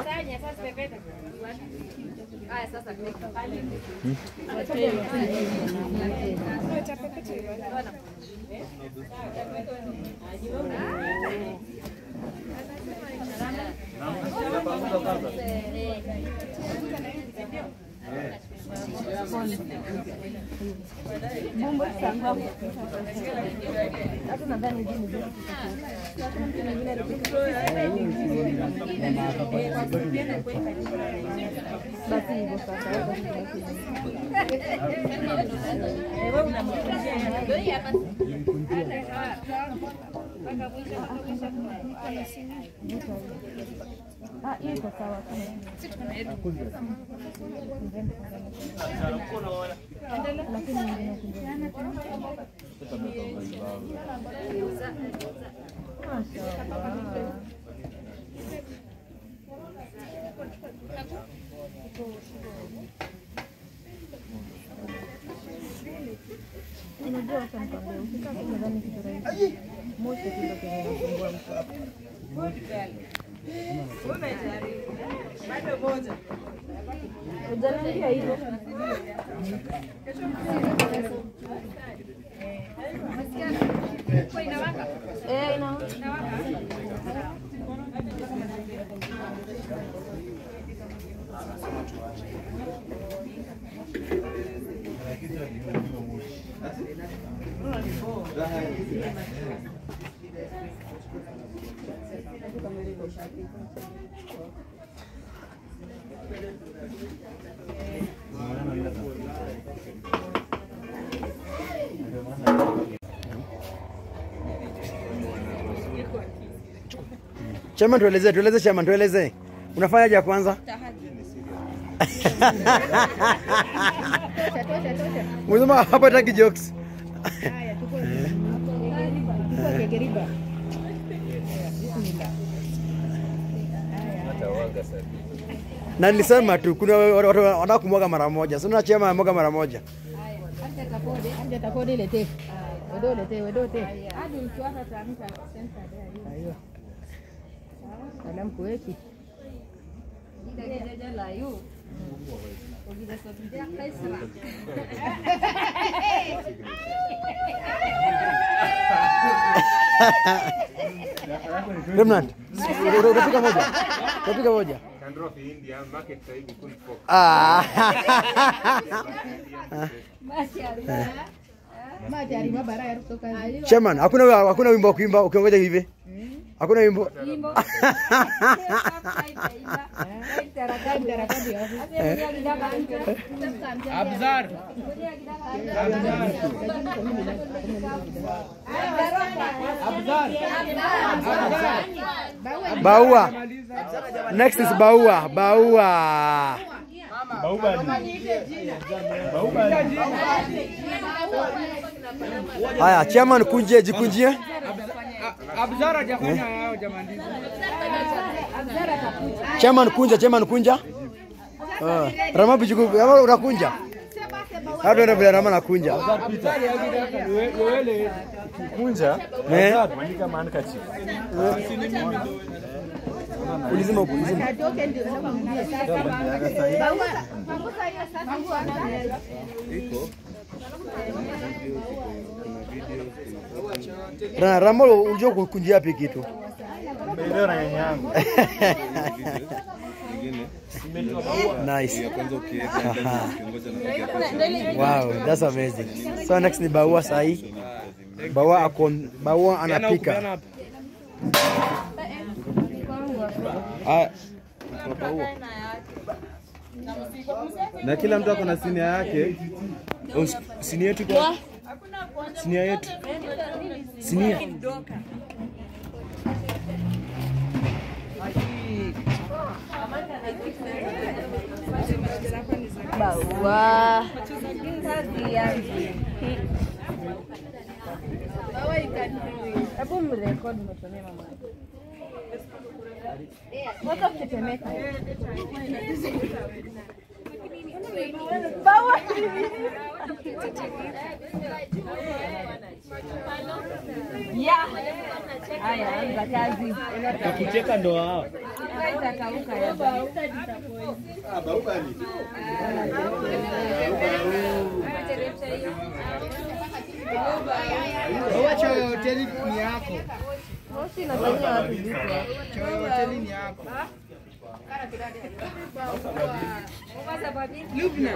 Hata nadhani hizi ni basi hivyo sasa. Wewe unamkunjia Ah, hiyo iko sawa. Lakini nyingine Unajua wacha nikwambie, ukikaa tu nadhani kitu rahisi. Moshi tu ndio kinasumbua mtu. Umejaribu. Bado moja. Hujaniambia hivyo. Eh, inawaka. Chairman, tueleze, tueleze chairman, tueleze. Unafanyaje ya kwanza? Unasema hapa hataki jokes. Na nilisema tu kuna watu wanataka kumwaga mara moja. Sio na chairman amwaga mara moja. Salam kuweki. Remnant. Utapika moja. Utapika moja. Ah. Chairman, hakuna hakuna wimbo wa kuimba ukiongoja hivi. Hakuna wimbo. Abzar. Baua. Next is Baua. Baua. Haya, chairman kunje, jikunjie. Abzar hajafanya yao jamani. Chairman kunja, chairman kunja. Ah, Rama bijuku, Rama unakunja. Hata ndio vile Rama nakunja. Wewe kunja, Eh. andika handkerchief. Ulizima huko, ulizima. Ra- Rama unajua kukunjia wapi kitu? Ndio na nyanya yangu. Nice. Aha. Wow, that's amazing. So next ni Baua sahi. Baua ako Baua anapika. Ah, na kila mtu ako na sinia yake. Oh, Sinia yetu kwa Sinia yetu. Sinia. Bawa. Kazi yangu. Hebu mrekodi umetumia mama. Wacha kutetemeka. Bawa. Ya. Haya, anza kazi. Wakicheka ndo hao. Itakauka ya. Wacha hoteli ni yako. Moshi inafanyia watu vitu. Hoteli ni yako. Lubna.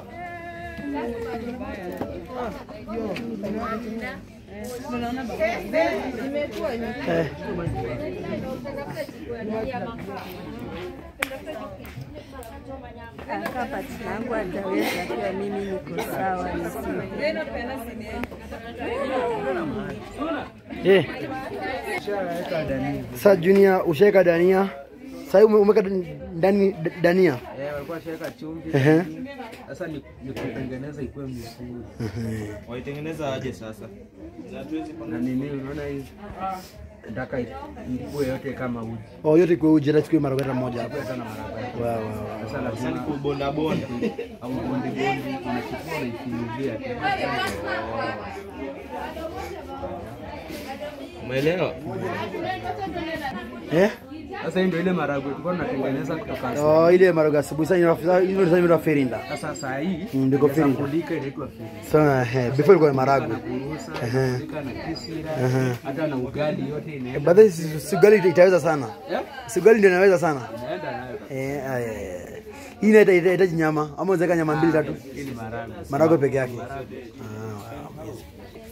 Imekuwa imekuwa. Kaka patina yangu ataweza akiwa mimi niko sawa Eh. Sasa Junior ushaeka dania. Sasa ume- umeweka ndani dania. Eh, walikuwa shaweka chumvi. Ehe. lakini Sasa ni ni kutengeneza ikuwe mzuri. Waitengeneza aje sasa? Na nini unaona hii nataka ikuwe yote kama uji. Oh, yote kwa uji hata chukue maragata moja hapo. Kuweka na maragati. Wow, wow, wow. Sasa Sasa lazima ni kubonda bonda. au bonde bonde unachukua unaifinyia tu. Umeelewa? Eh? Sasa hii ndio ile maragwe tulikuwa tunatengeneza kutoka Oh, ile maraga asubuhi sasa inafuza hizo ndio inaitwa ferinda. Sasa saa hii Mm, ndiko ferinda. kulika inaitwa firinda. Sasa eh, before ilikuwa ni maragwe. Na kuruhusa, Ehe. kulika na kisira, Ehe. hata na ugali yote inaenda. Baadaye si- sigali itaweza sana. Eh? Sigali ndio inaweza sana. Inaenda nayo. Eh, aya, aya. Hii inaita inahitaji nyama ama unaweza nyama mbili tatu. Hii ni maragwe. Maragwe peke yake. Maragwe. Ah, wow.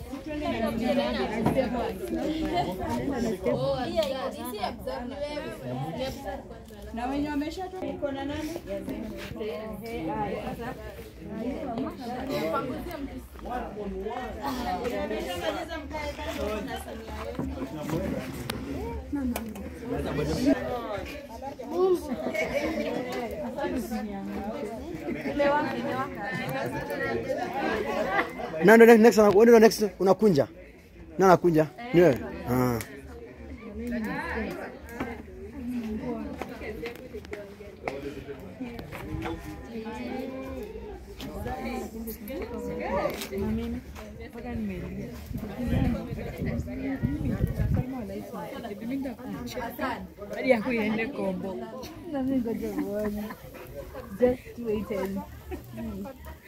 Na wenye wameshatoka uko na nani? Ameshamaliza mkae kando na sinia yetu. Na ndio next una- wewe ndio next unakunja. Na nakunja. Ni wewe. Ah. Hadi yako iende kombo. Nami ngoja uone. Just wait and see.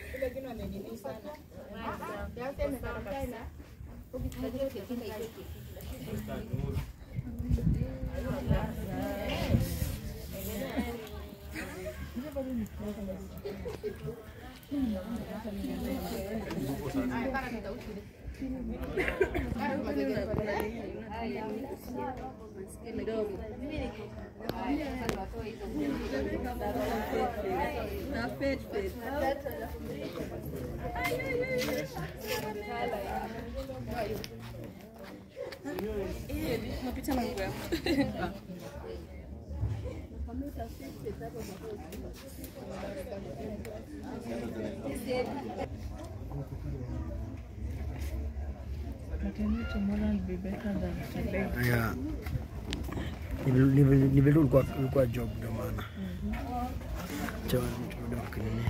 But I know tomorrow will be better than today. Yeah. Ni vile- ni vile- ni vile ulikuwa ulikuwa job ndio maana. Cha turudi kwa kinini.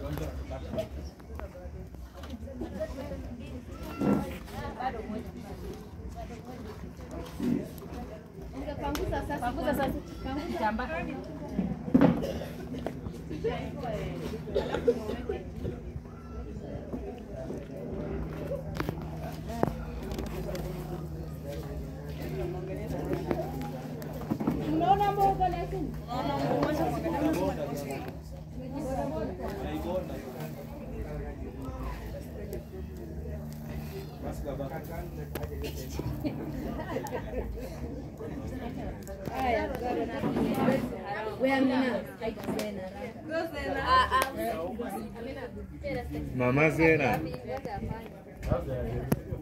Unaona mboga lakini? Mama Zena.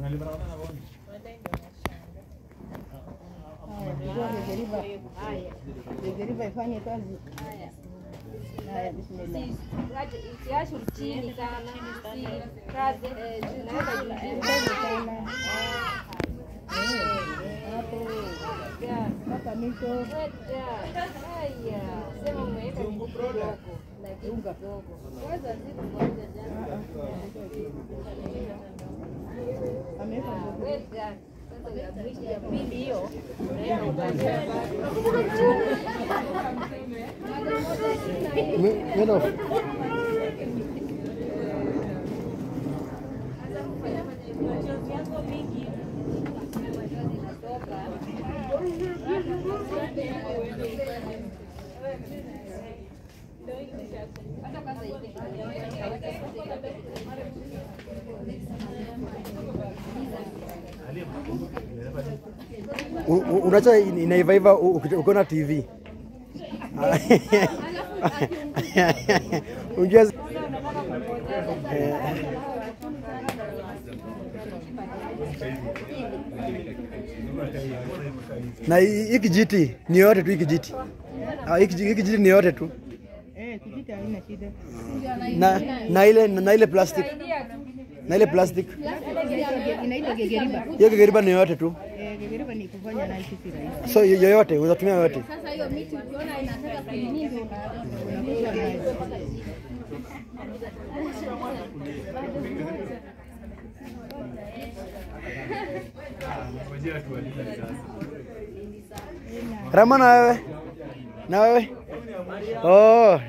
Degeriva ifanye kazi. Haya, bismillah. Siache chini sana. Si kazi eh, tunaweka juu Kazi sana. Hapo mpaka mwisho. Haya, sema umeweka nguvu kidogo, lakini kidogo. Kwanza ziko moja jana. Ameweka nguvu. Weka. Sasa ya mwisho ya pili hiyo. unaweka Meno. U- u- Unacha inaivaiva u- uki- ukiona TV. Unajua Eh, na hii hii kijiti ni yote tu hii kijiti. Ah, hii kiji- hii kijiti ni yote tu. Eh, kijiti haina shida. Na na ile na ile plastic. Na ile plastic. Inaitwa gegeriba. Hiyo kigeriba ni yote tu. Eh, gegeriba ni kufanya nayo kitu rahisi. So yoyote unatumia yoyote. Sasa hiyo miti ukiona inataka kunini ndio Unakuta nayo. Rama na wewe? Na wewe? Oh.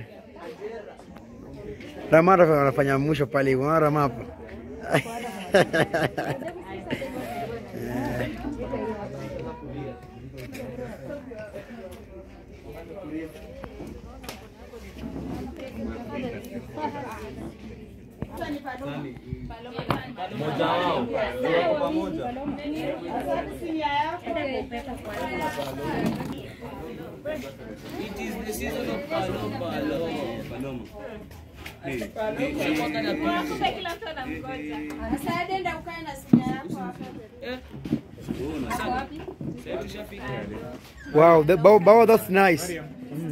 Rama ndo anafanya mwisho pale. Unaona Rama hapo? Mmoja wao. Wako pamoja. It is the season of Paloma. Paloma. Sasa nenda ukae na simu yako hapa. Ako wapi? Wow, the bow, bow that's nice.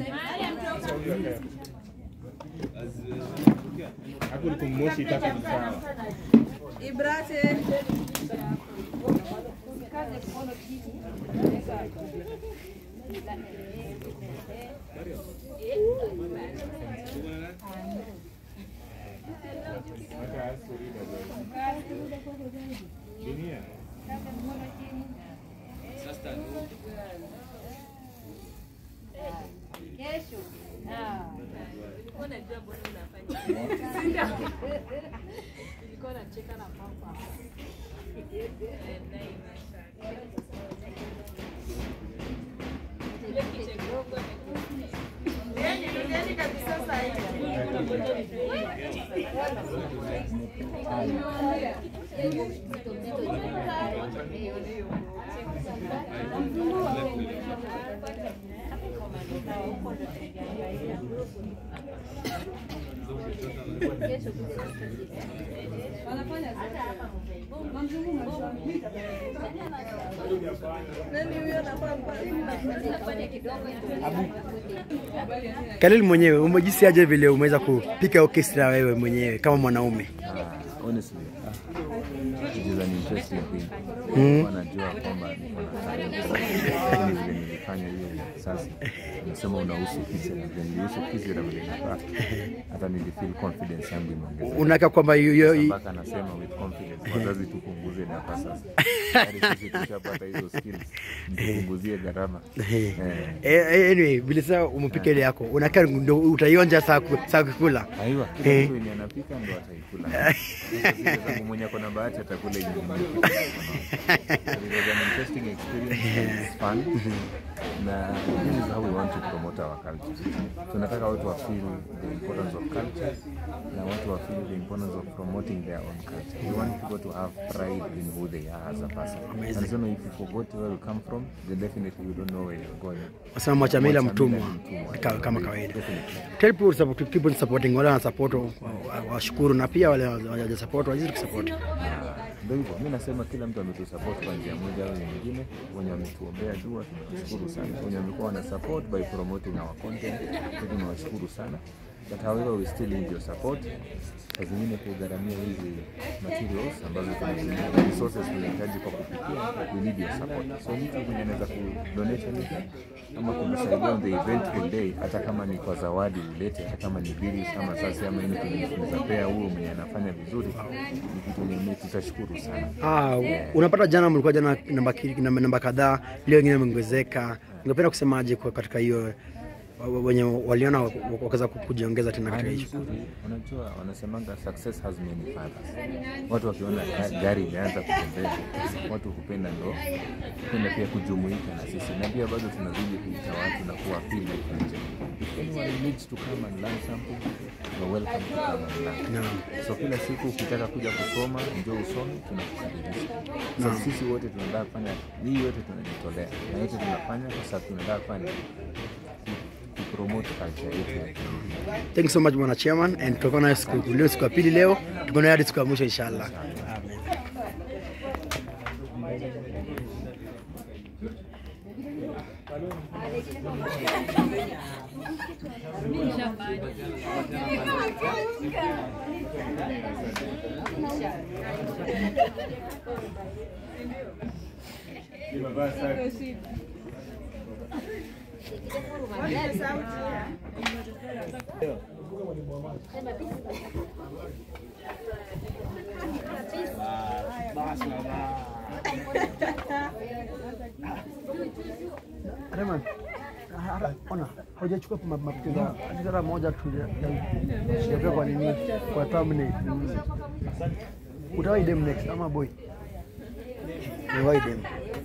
Hapo liko moshi tatu ni sawa. Ibrate. Usikaze mkono chini. Kesho. Ah. Unajua mbona unafanya? Nilikuwa nacheka na papa. Khalil mwenyewe umejisi aje vile umeweza kupika orchestra wewe mwenyewe kama mwanaume? Ah, honestly, ah, it is an interesting thing. Mm. Nilikuwa najua kwamba niko na talent, lakini vile nilifanya hiyo sasa, nasema unahusu kisi na vile nilihusu kisi na vile nilifaa, hata nilifeel confidence yangu imeongezeka. Unaka kwamba yu- yu- Sasa mpaka nasema with confidence, wazazi tupunguze data sasa. Hadi sisi tushapata hizo skills, tupunguzie gharama. Eh, Eh. eh, anyway, vile sasa umepika ile yako unakaa ndo utaionja saa ku- saa kukula. Aiwa, kila Eh. mtu wenye anapika ndo ataikula. Sasa zile zangu mwenye ako na bahati atakula yenye nimepika. It was an interesting experience and it's fun. Na this is how we want to promote our culture. Tunataka watu wa feel the importance of culture na watu wa feel the importance of promoting their own culture. We want people to have pride in who they are as a person. Amazing. And so if you forgot where you come from, then definitely you don't know where you're going. Wasema mwachamila Mwachamila mtumwa ni mtumwa. ka- kama kawaida. Definitely. Tell people to support, keep on supporting wale wana support wa- wa- washukuru na pia wale hawaja support wazidi kusupport. ndio hivyo, mi nasema kila mtu ametusupport kwa njia moja au nyingine. Wenye wametuombea dua tunawashukuru sana, wenye wamekuwa wana support by promoting our content pia tunawashukuru sana, but however we still need your support. Saa zingine kugharamia hizi materials ambazo tunatumia resources tunahitaji kwa kupikia, we need your support. So mtu mwenye anaweza kudonate anything ama kunisaidia on the eventual day, hata kama ni kwa zawadi ulete, hata kama ni bills ama sasa ama anything tunaweza pea huyo mwenye anafanya vizuri, ni kitu yenye tutashukuru sana. Ah, Yeah. unapata jana mlikuwa jana namba, ki- namba, namba kadhaa, leo wengine wameongezeka. Ungependa kusemaje kwa katika hiyo wa- wa- wenye waliona wa- wakaweza ku- kujiongeza tena katika hiyo? Nzuri. Unajua, wanasemanga success has many fathers. Watu wakiona ga- gari imeanza kutembea, watu hupenda ndo hupenda pia kujumuika na sisi, na pia bado tunazidi kuita watu na kuwapili huku nje. If anyone needs to come and learn something, you're welcome to come and learn. Naam. So kila siku ukitaka kuja kusoma, njoo usome, tunakukaribisha. So Naam. sisi wote tunataka kufanya hii, yote tunajitolea na yote tunafanya kwa sababu tunataka kufanya kupromote culture yetu ya Kenya. Thank you so much bwana chairman and tutakuwa nayo siku leo siku ya pili leo, tuko nayo hadi siku ya mwisho inshallah. Amen. Raymond, hara- ona hujachukua ma- mapigo hata moja tu sijajua kwa nini kwa thumbnail. Mm. Utawai dem next ama boy? Utawai dem.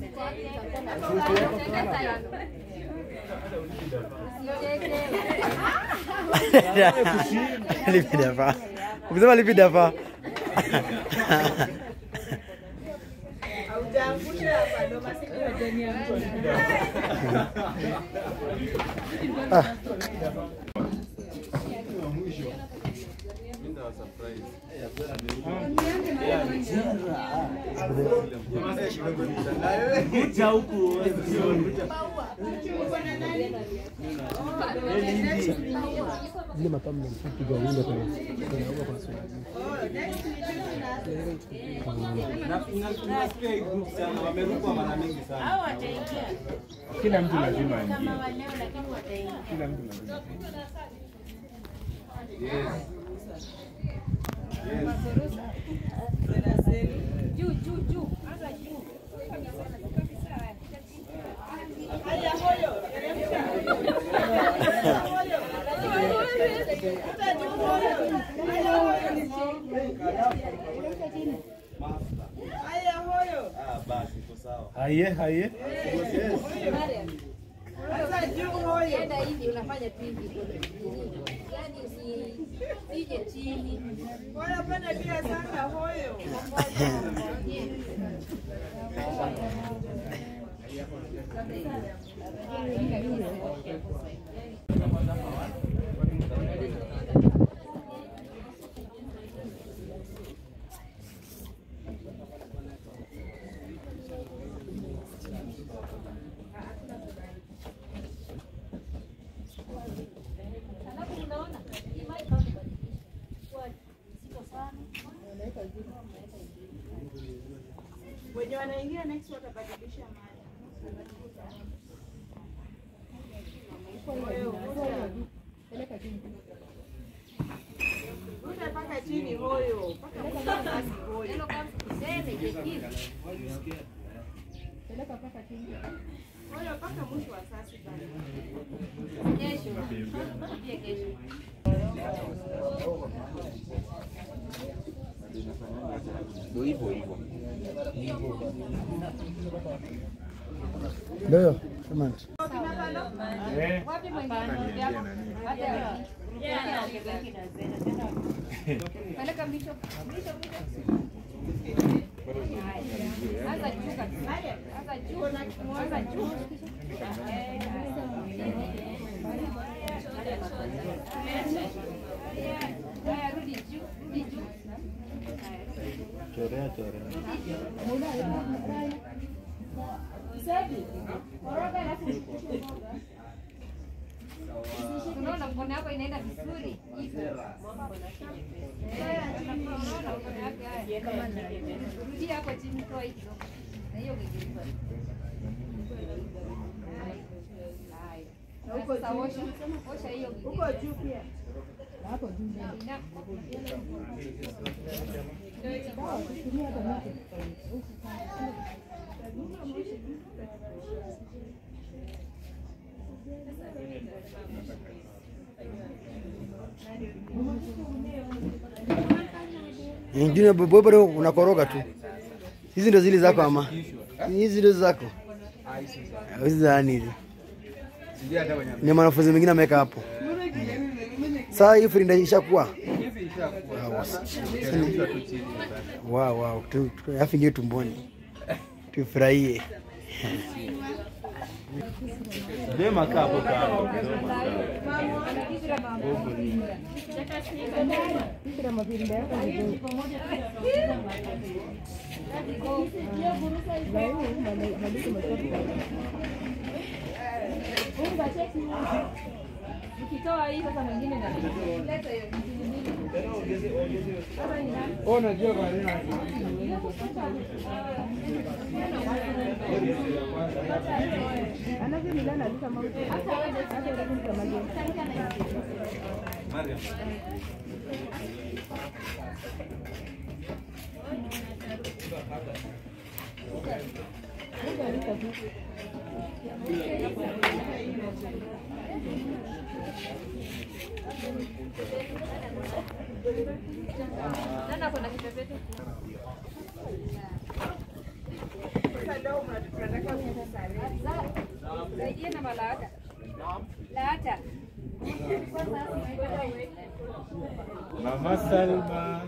Lipi dafa? Ukisema lipi dafa? Haujaangusha hapa ndo masikio Ah. Kuja huku. Zile mapambo mpiga wimbo kuna kuna huko kwa swali. Nasikia hii group sana, wamerukwa mara mingi sana. Kila mtu lazima aingie. Kila mtu lazima. Juu, juu, juu. Hata juu. Haya, hoyo. Hata juu hoyo. Haya, hoyo. Haya, hoyo. Ah, basi iko sawa. Haye, haye. Hata juu hoyo. Enda hivi unafanya tu hivi. Yaani usije chini. Wanapanda pia sana hoyo. Wenye wanaingia next watabadilisha mada. Hoyo, vuta. Vuta mpaka chini hoyo. Mpaka mwisho basi hoyo. Hoyo mpaka mwisho wa sasi bana. Kesho. Pia kesho. Ndio hivyo hivyo. Ndio, Raymond. Eh. Wapi mwingine? Kaniambia nani? Hata Peleka mwisho. Mwisho, mwisho. Anza juu kabisa. Anza juu. Anza juu. Haya, rudi juu. Rudi juu. Chorea Unaona mkono wako inaenda vizuri hivyo. Unaona mkono wake haya. Rudia hapo chini toa hizo. Na hiyo kigeuza. Haya. Na huko sasa osha. Osha hiyo Huko juu pia. Hapo juu. Ingine bobo bado unakoroga tu. Hizi ndio zile zako ama? Hizi ndio zako. Hizi za nini? Sijui hata wenye Ni mwanafunzi mwingine ameweka hapo. Sasa hii frinda ishakuwa. hizi ishakuwa. Sasa- Teremshwa tu chini sasa. Wow, wow. Tu- tu- Alafu ingie tumboni. Tufurahie. Dema kaa hapo kando. Ukitoa hii sasa mwingine na leta hiyo Oh, najua kwa nini. Nana kuna kipepete. Saidie na malata. Lata. Mama Salma.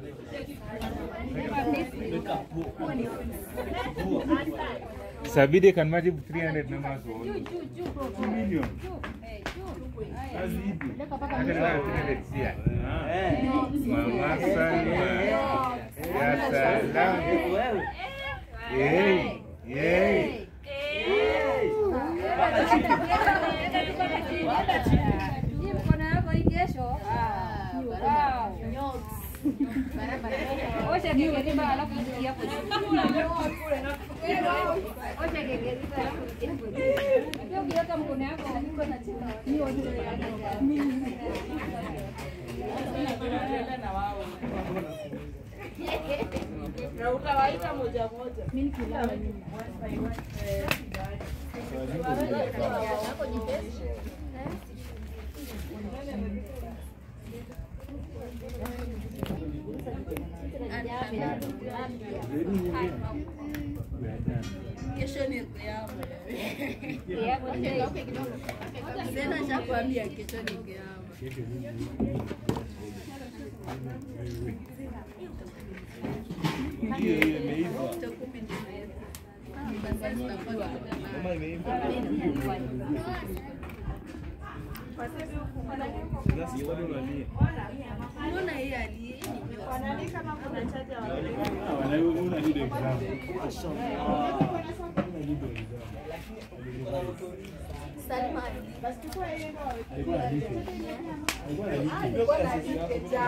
Sabidi can magic 300 numbers on. 2 million. Azidi. Hata kama 300 sia. Mama Salma. Ya salam. Yey. Yey. Hii mkono yako hii kesho. Wow. Osha kigeriba alafu itia hapo juu. Osha kigeriba alafu itia hapo juu. Pia ukiweka mkono yako uko na chini. Hiyo ndio Na utawaita moja moja. Mimi Kesho ni kiama. Tena shakwambia kesho ni kiama. Hiyo hiyo imeiva. Kumi ndio imeiva. Sasa tutakuwa Mama imeiva. Sasa bado unalia. Mbona hii aliye? Wala wewe una need exam. Salma. Alikuwa na detail. Alikuwa na detail.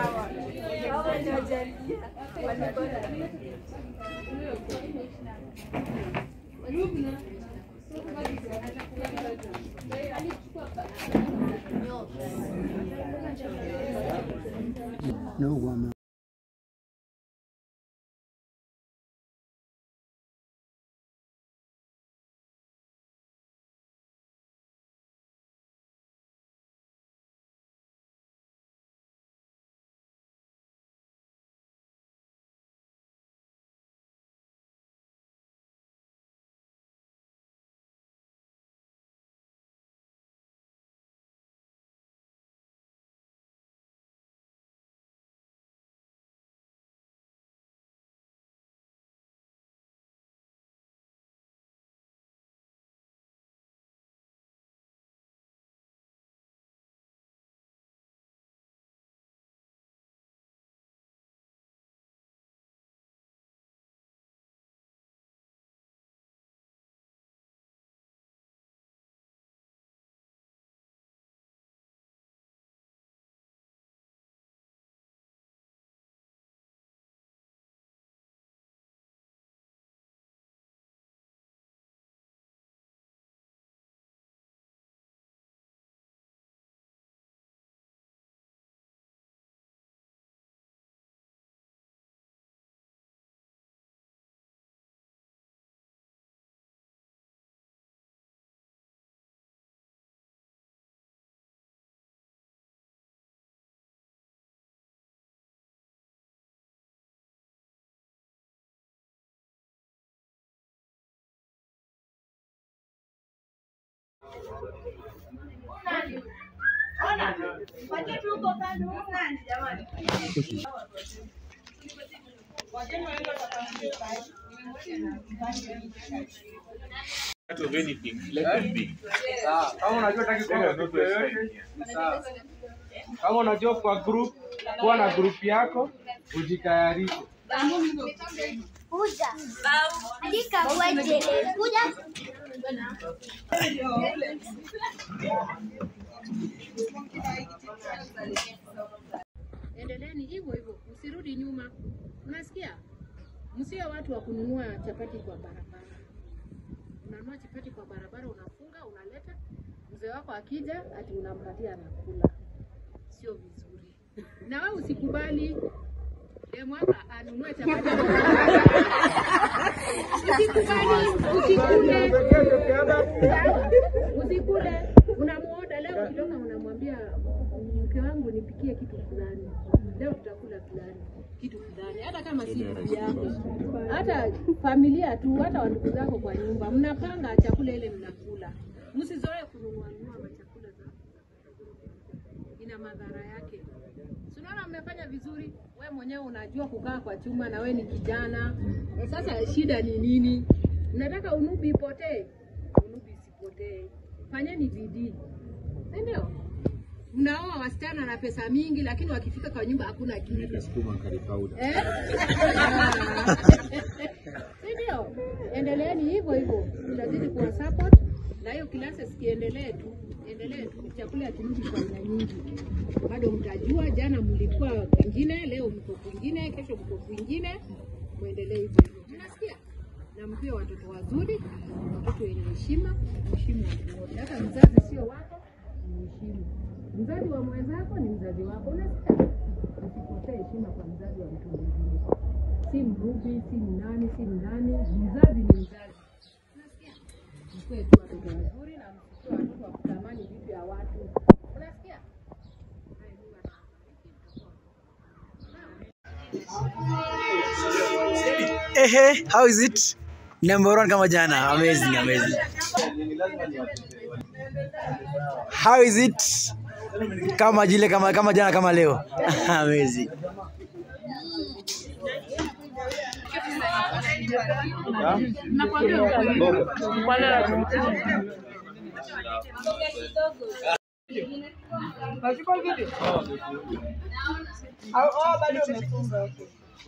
No, Ona, waje tu huko kando huko nani jamani? Wageni waende watapangiwe basi. Out of anything, let them be. Sawa. Kama unajua utaki kuwa na group yoyote, ni sawa. Kama unajua kwa group, kuwa na group yako, ujitayarishe. Kuja. Andika kuaje. Kuja. Endeleeni hivyo hivyo, msirudi nyuma. Unasikia? Msiwe watu wa kununua chapati kwa barabara. Unanunua chapati kwa barabara, unafunga, unaleta. Mzee wako akija, ati unampatia anakula. Sio vizuri. Na wewe usikubali demu wako anunue chapati. Usikubali, usikule. Sawa? Usikule. Unamuoda leo ukitoka unamwambia mke wangu nipikie kitu fulani. Leo tutakula fulani kitu fulani, hata kama si bibi yako, hata familia tu, hata wandugu zako kwa nyumba, mnapanga chakula ile mnakula. Msizoe kununua nunua machakula za ina madhara yake. Si unaona mmefanya vizuri, we mwenyewe unajua kukaa kwa chuma na we ni kijana. Sasa shida ni nini? Mnataka unubi ipotee? Unubi isipotee, fanyeni bidii, si ndio? Mnaoa wasichana na pesa mingi, lakini wakifika kwa nyumba hakuna kitu. Sukuma curry powder. Eh? Si ndio? Endeleeni hivyo hivyo, tutazidi kuwa support na hiyo classes kiendelee tu, endelee tu, chakula kirudi kwa aina nyingi. Bado mtajua, jana mlikuwa kwingine, leo mko kwingine, kesho mko kwingine, muendelee hivyo hivyo. Mnasikia? Na mkiwe watoto wazuri, watoto wenye heshima, mheshimu watu wote. Hata mzazi sio wako, mheshimu. Mzazi wa mwenzako ni mzazi wako, unasikia? Usipotee heshima kwa mzazi wa mtu mwingine si mrubi, si mnani, si mnani, mzazi ni mzazi. Unasikia? Mkuwe tu watoto wazuri na msikuwe watoto wa kutamani vitu ya watu. Unasikia? Ehe, how is it? Number one kama jana. Amazing, amazing. How is it? Kama jile kama kama jana kama leo. amazing. Unachukua video? Au oh, bado umefunga okay.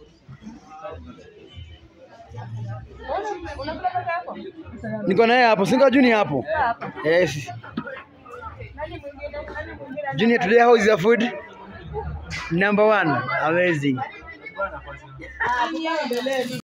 Una- Unakula peke yako? Niko naye hapo, singa Junior hapo. Yes. Nani mwingine? Nani mwingine? Junior today how is your food? Number one. Amazing. Ah, tuendelee.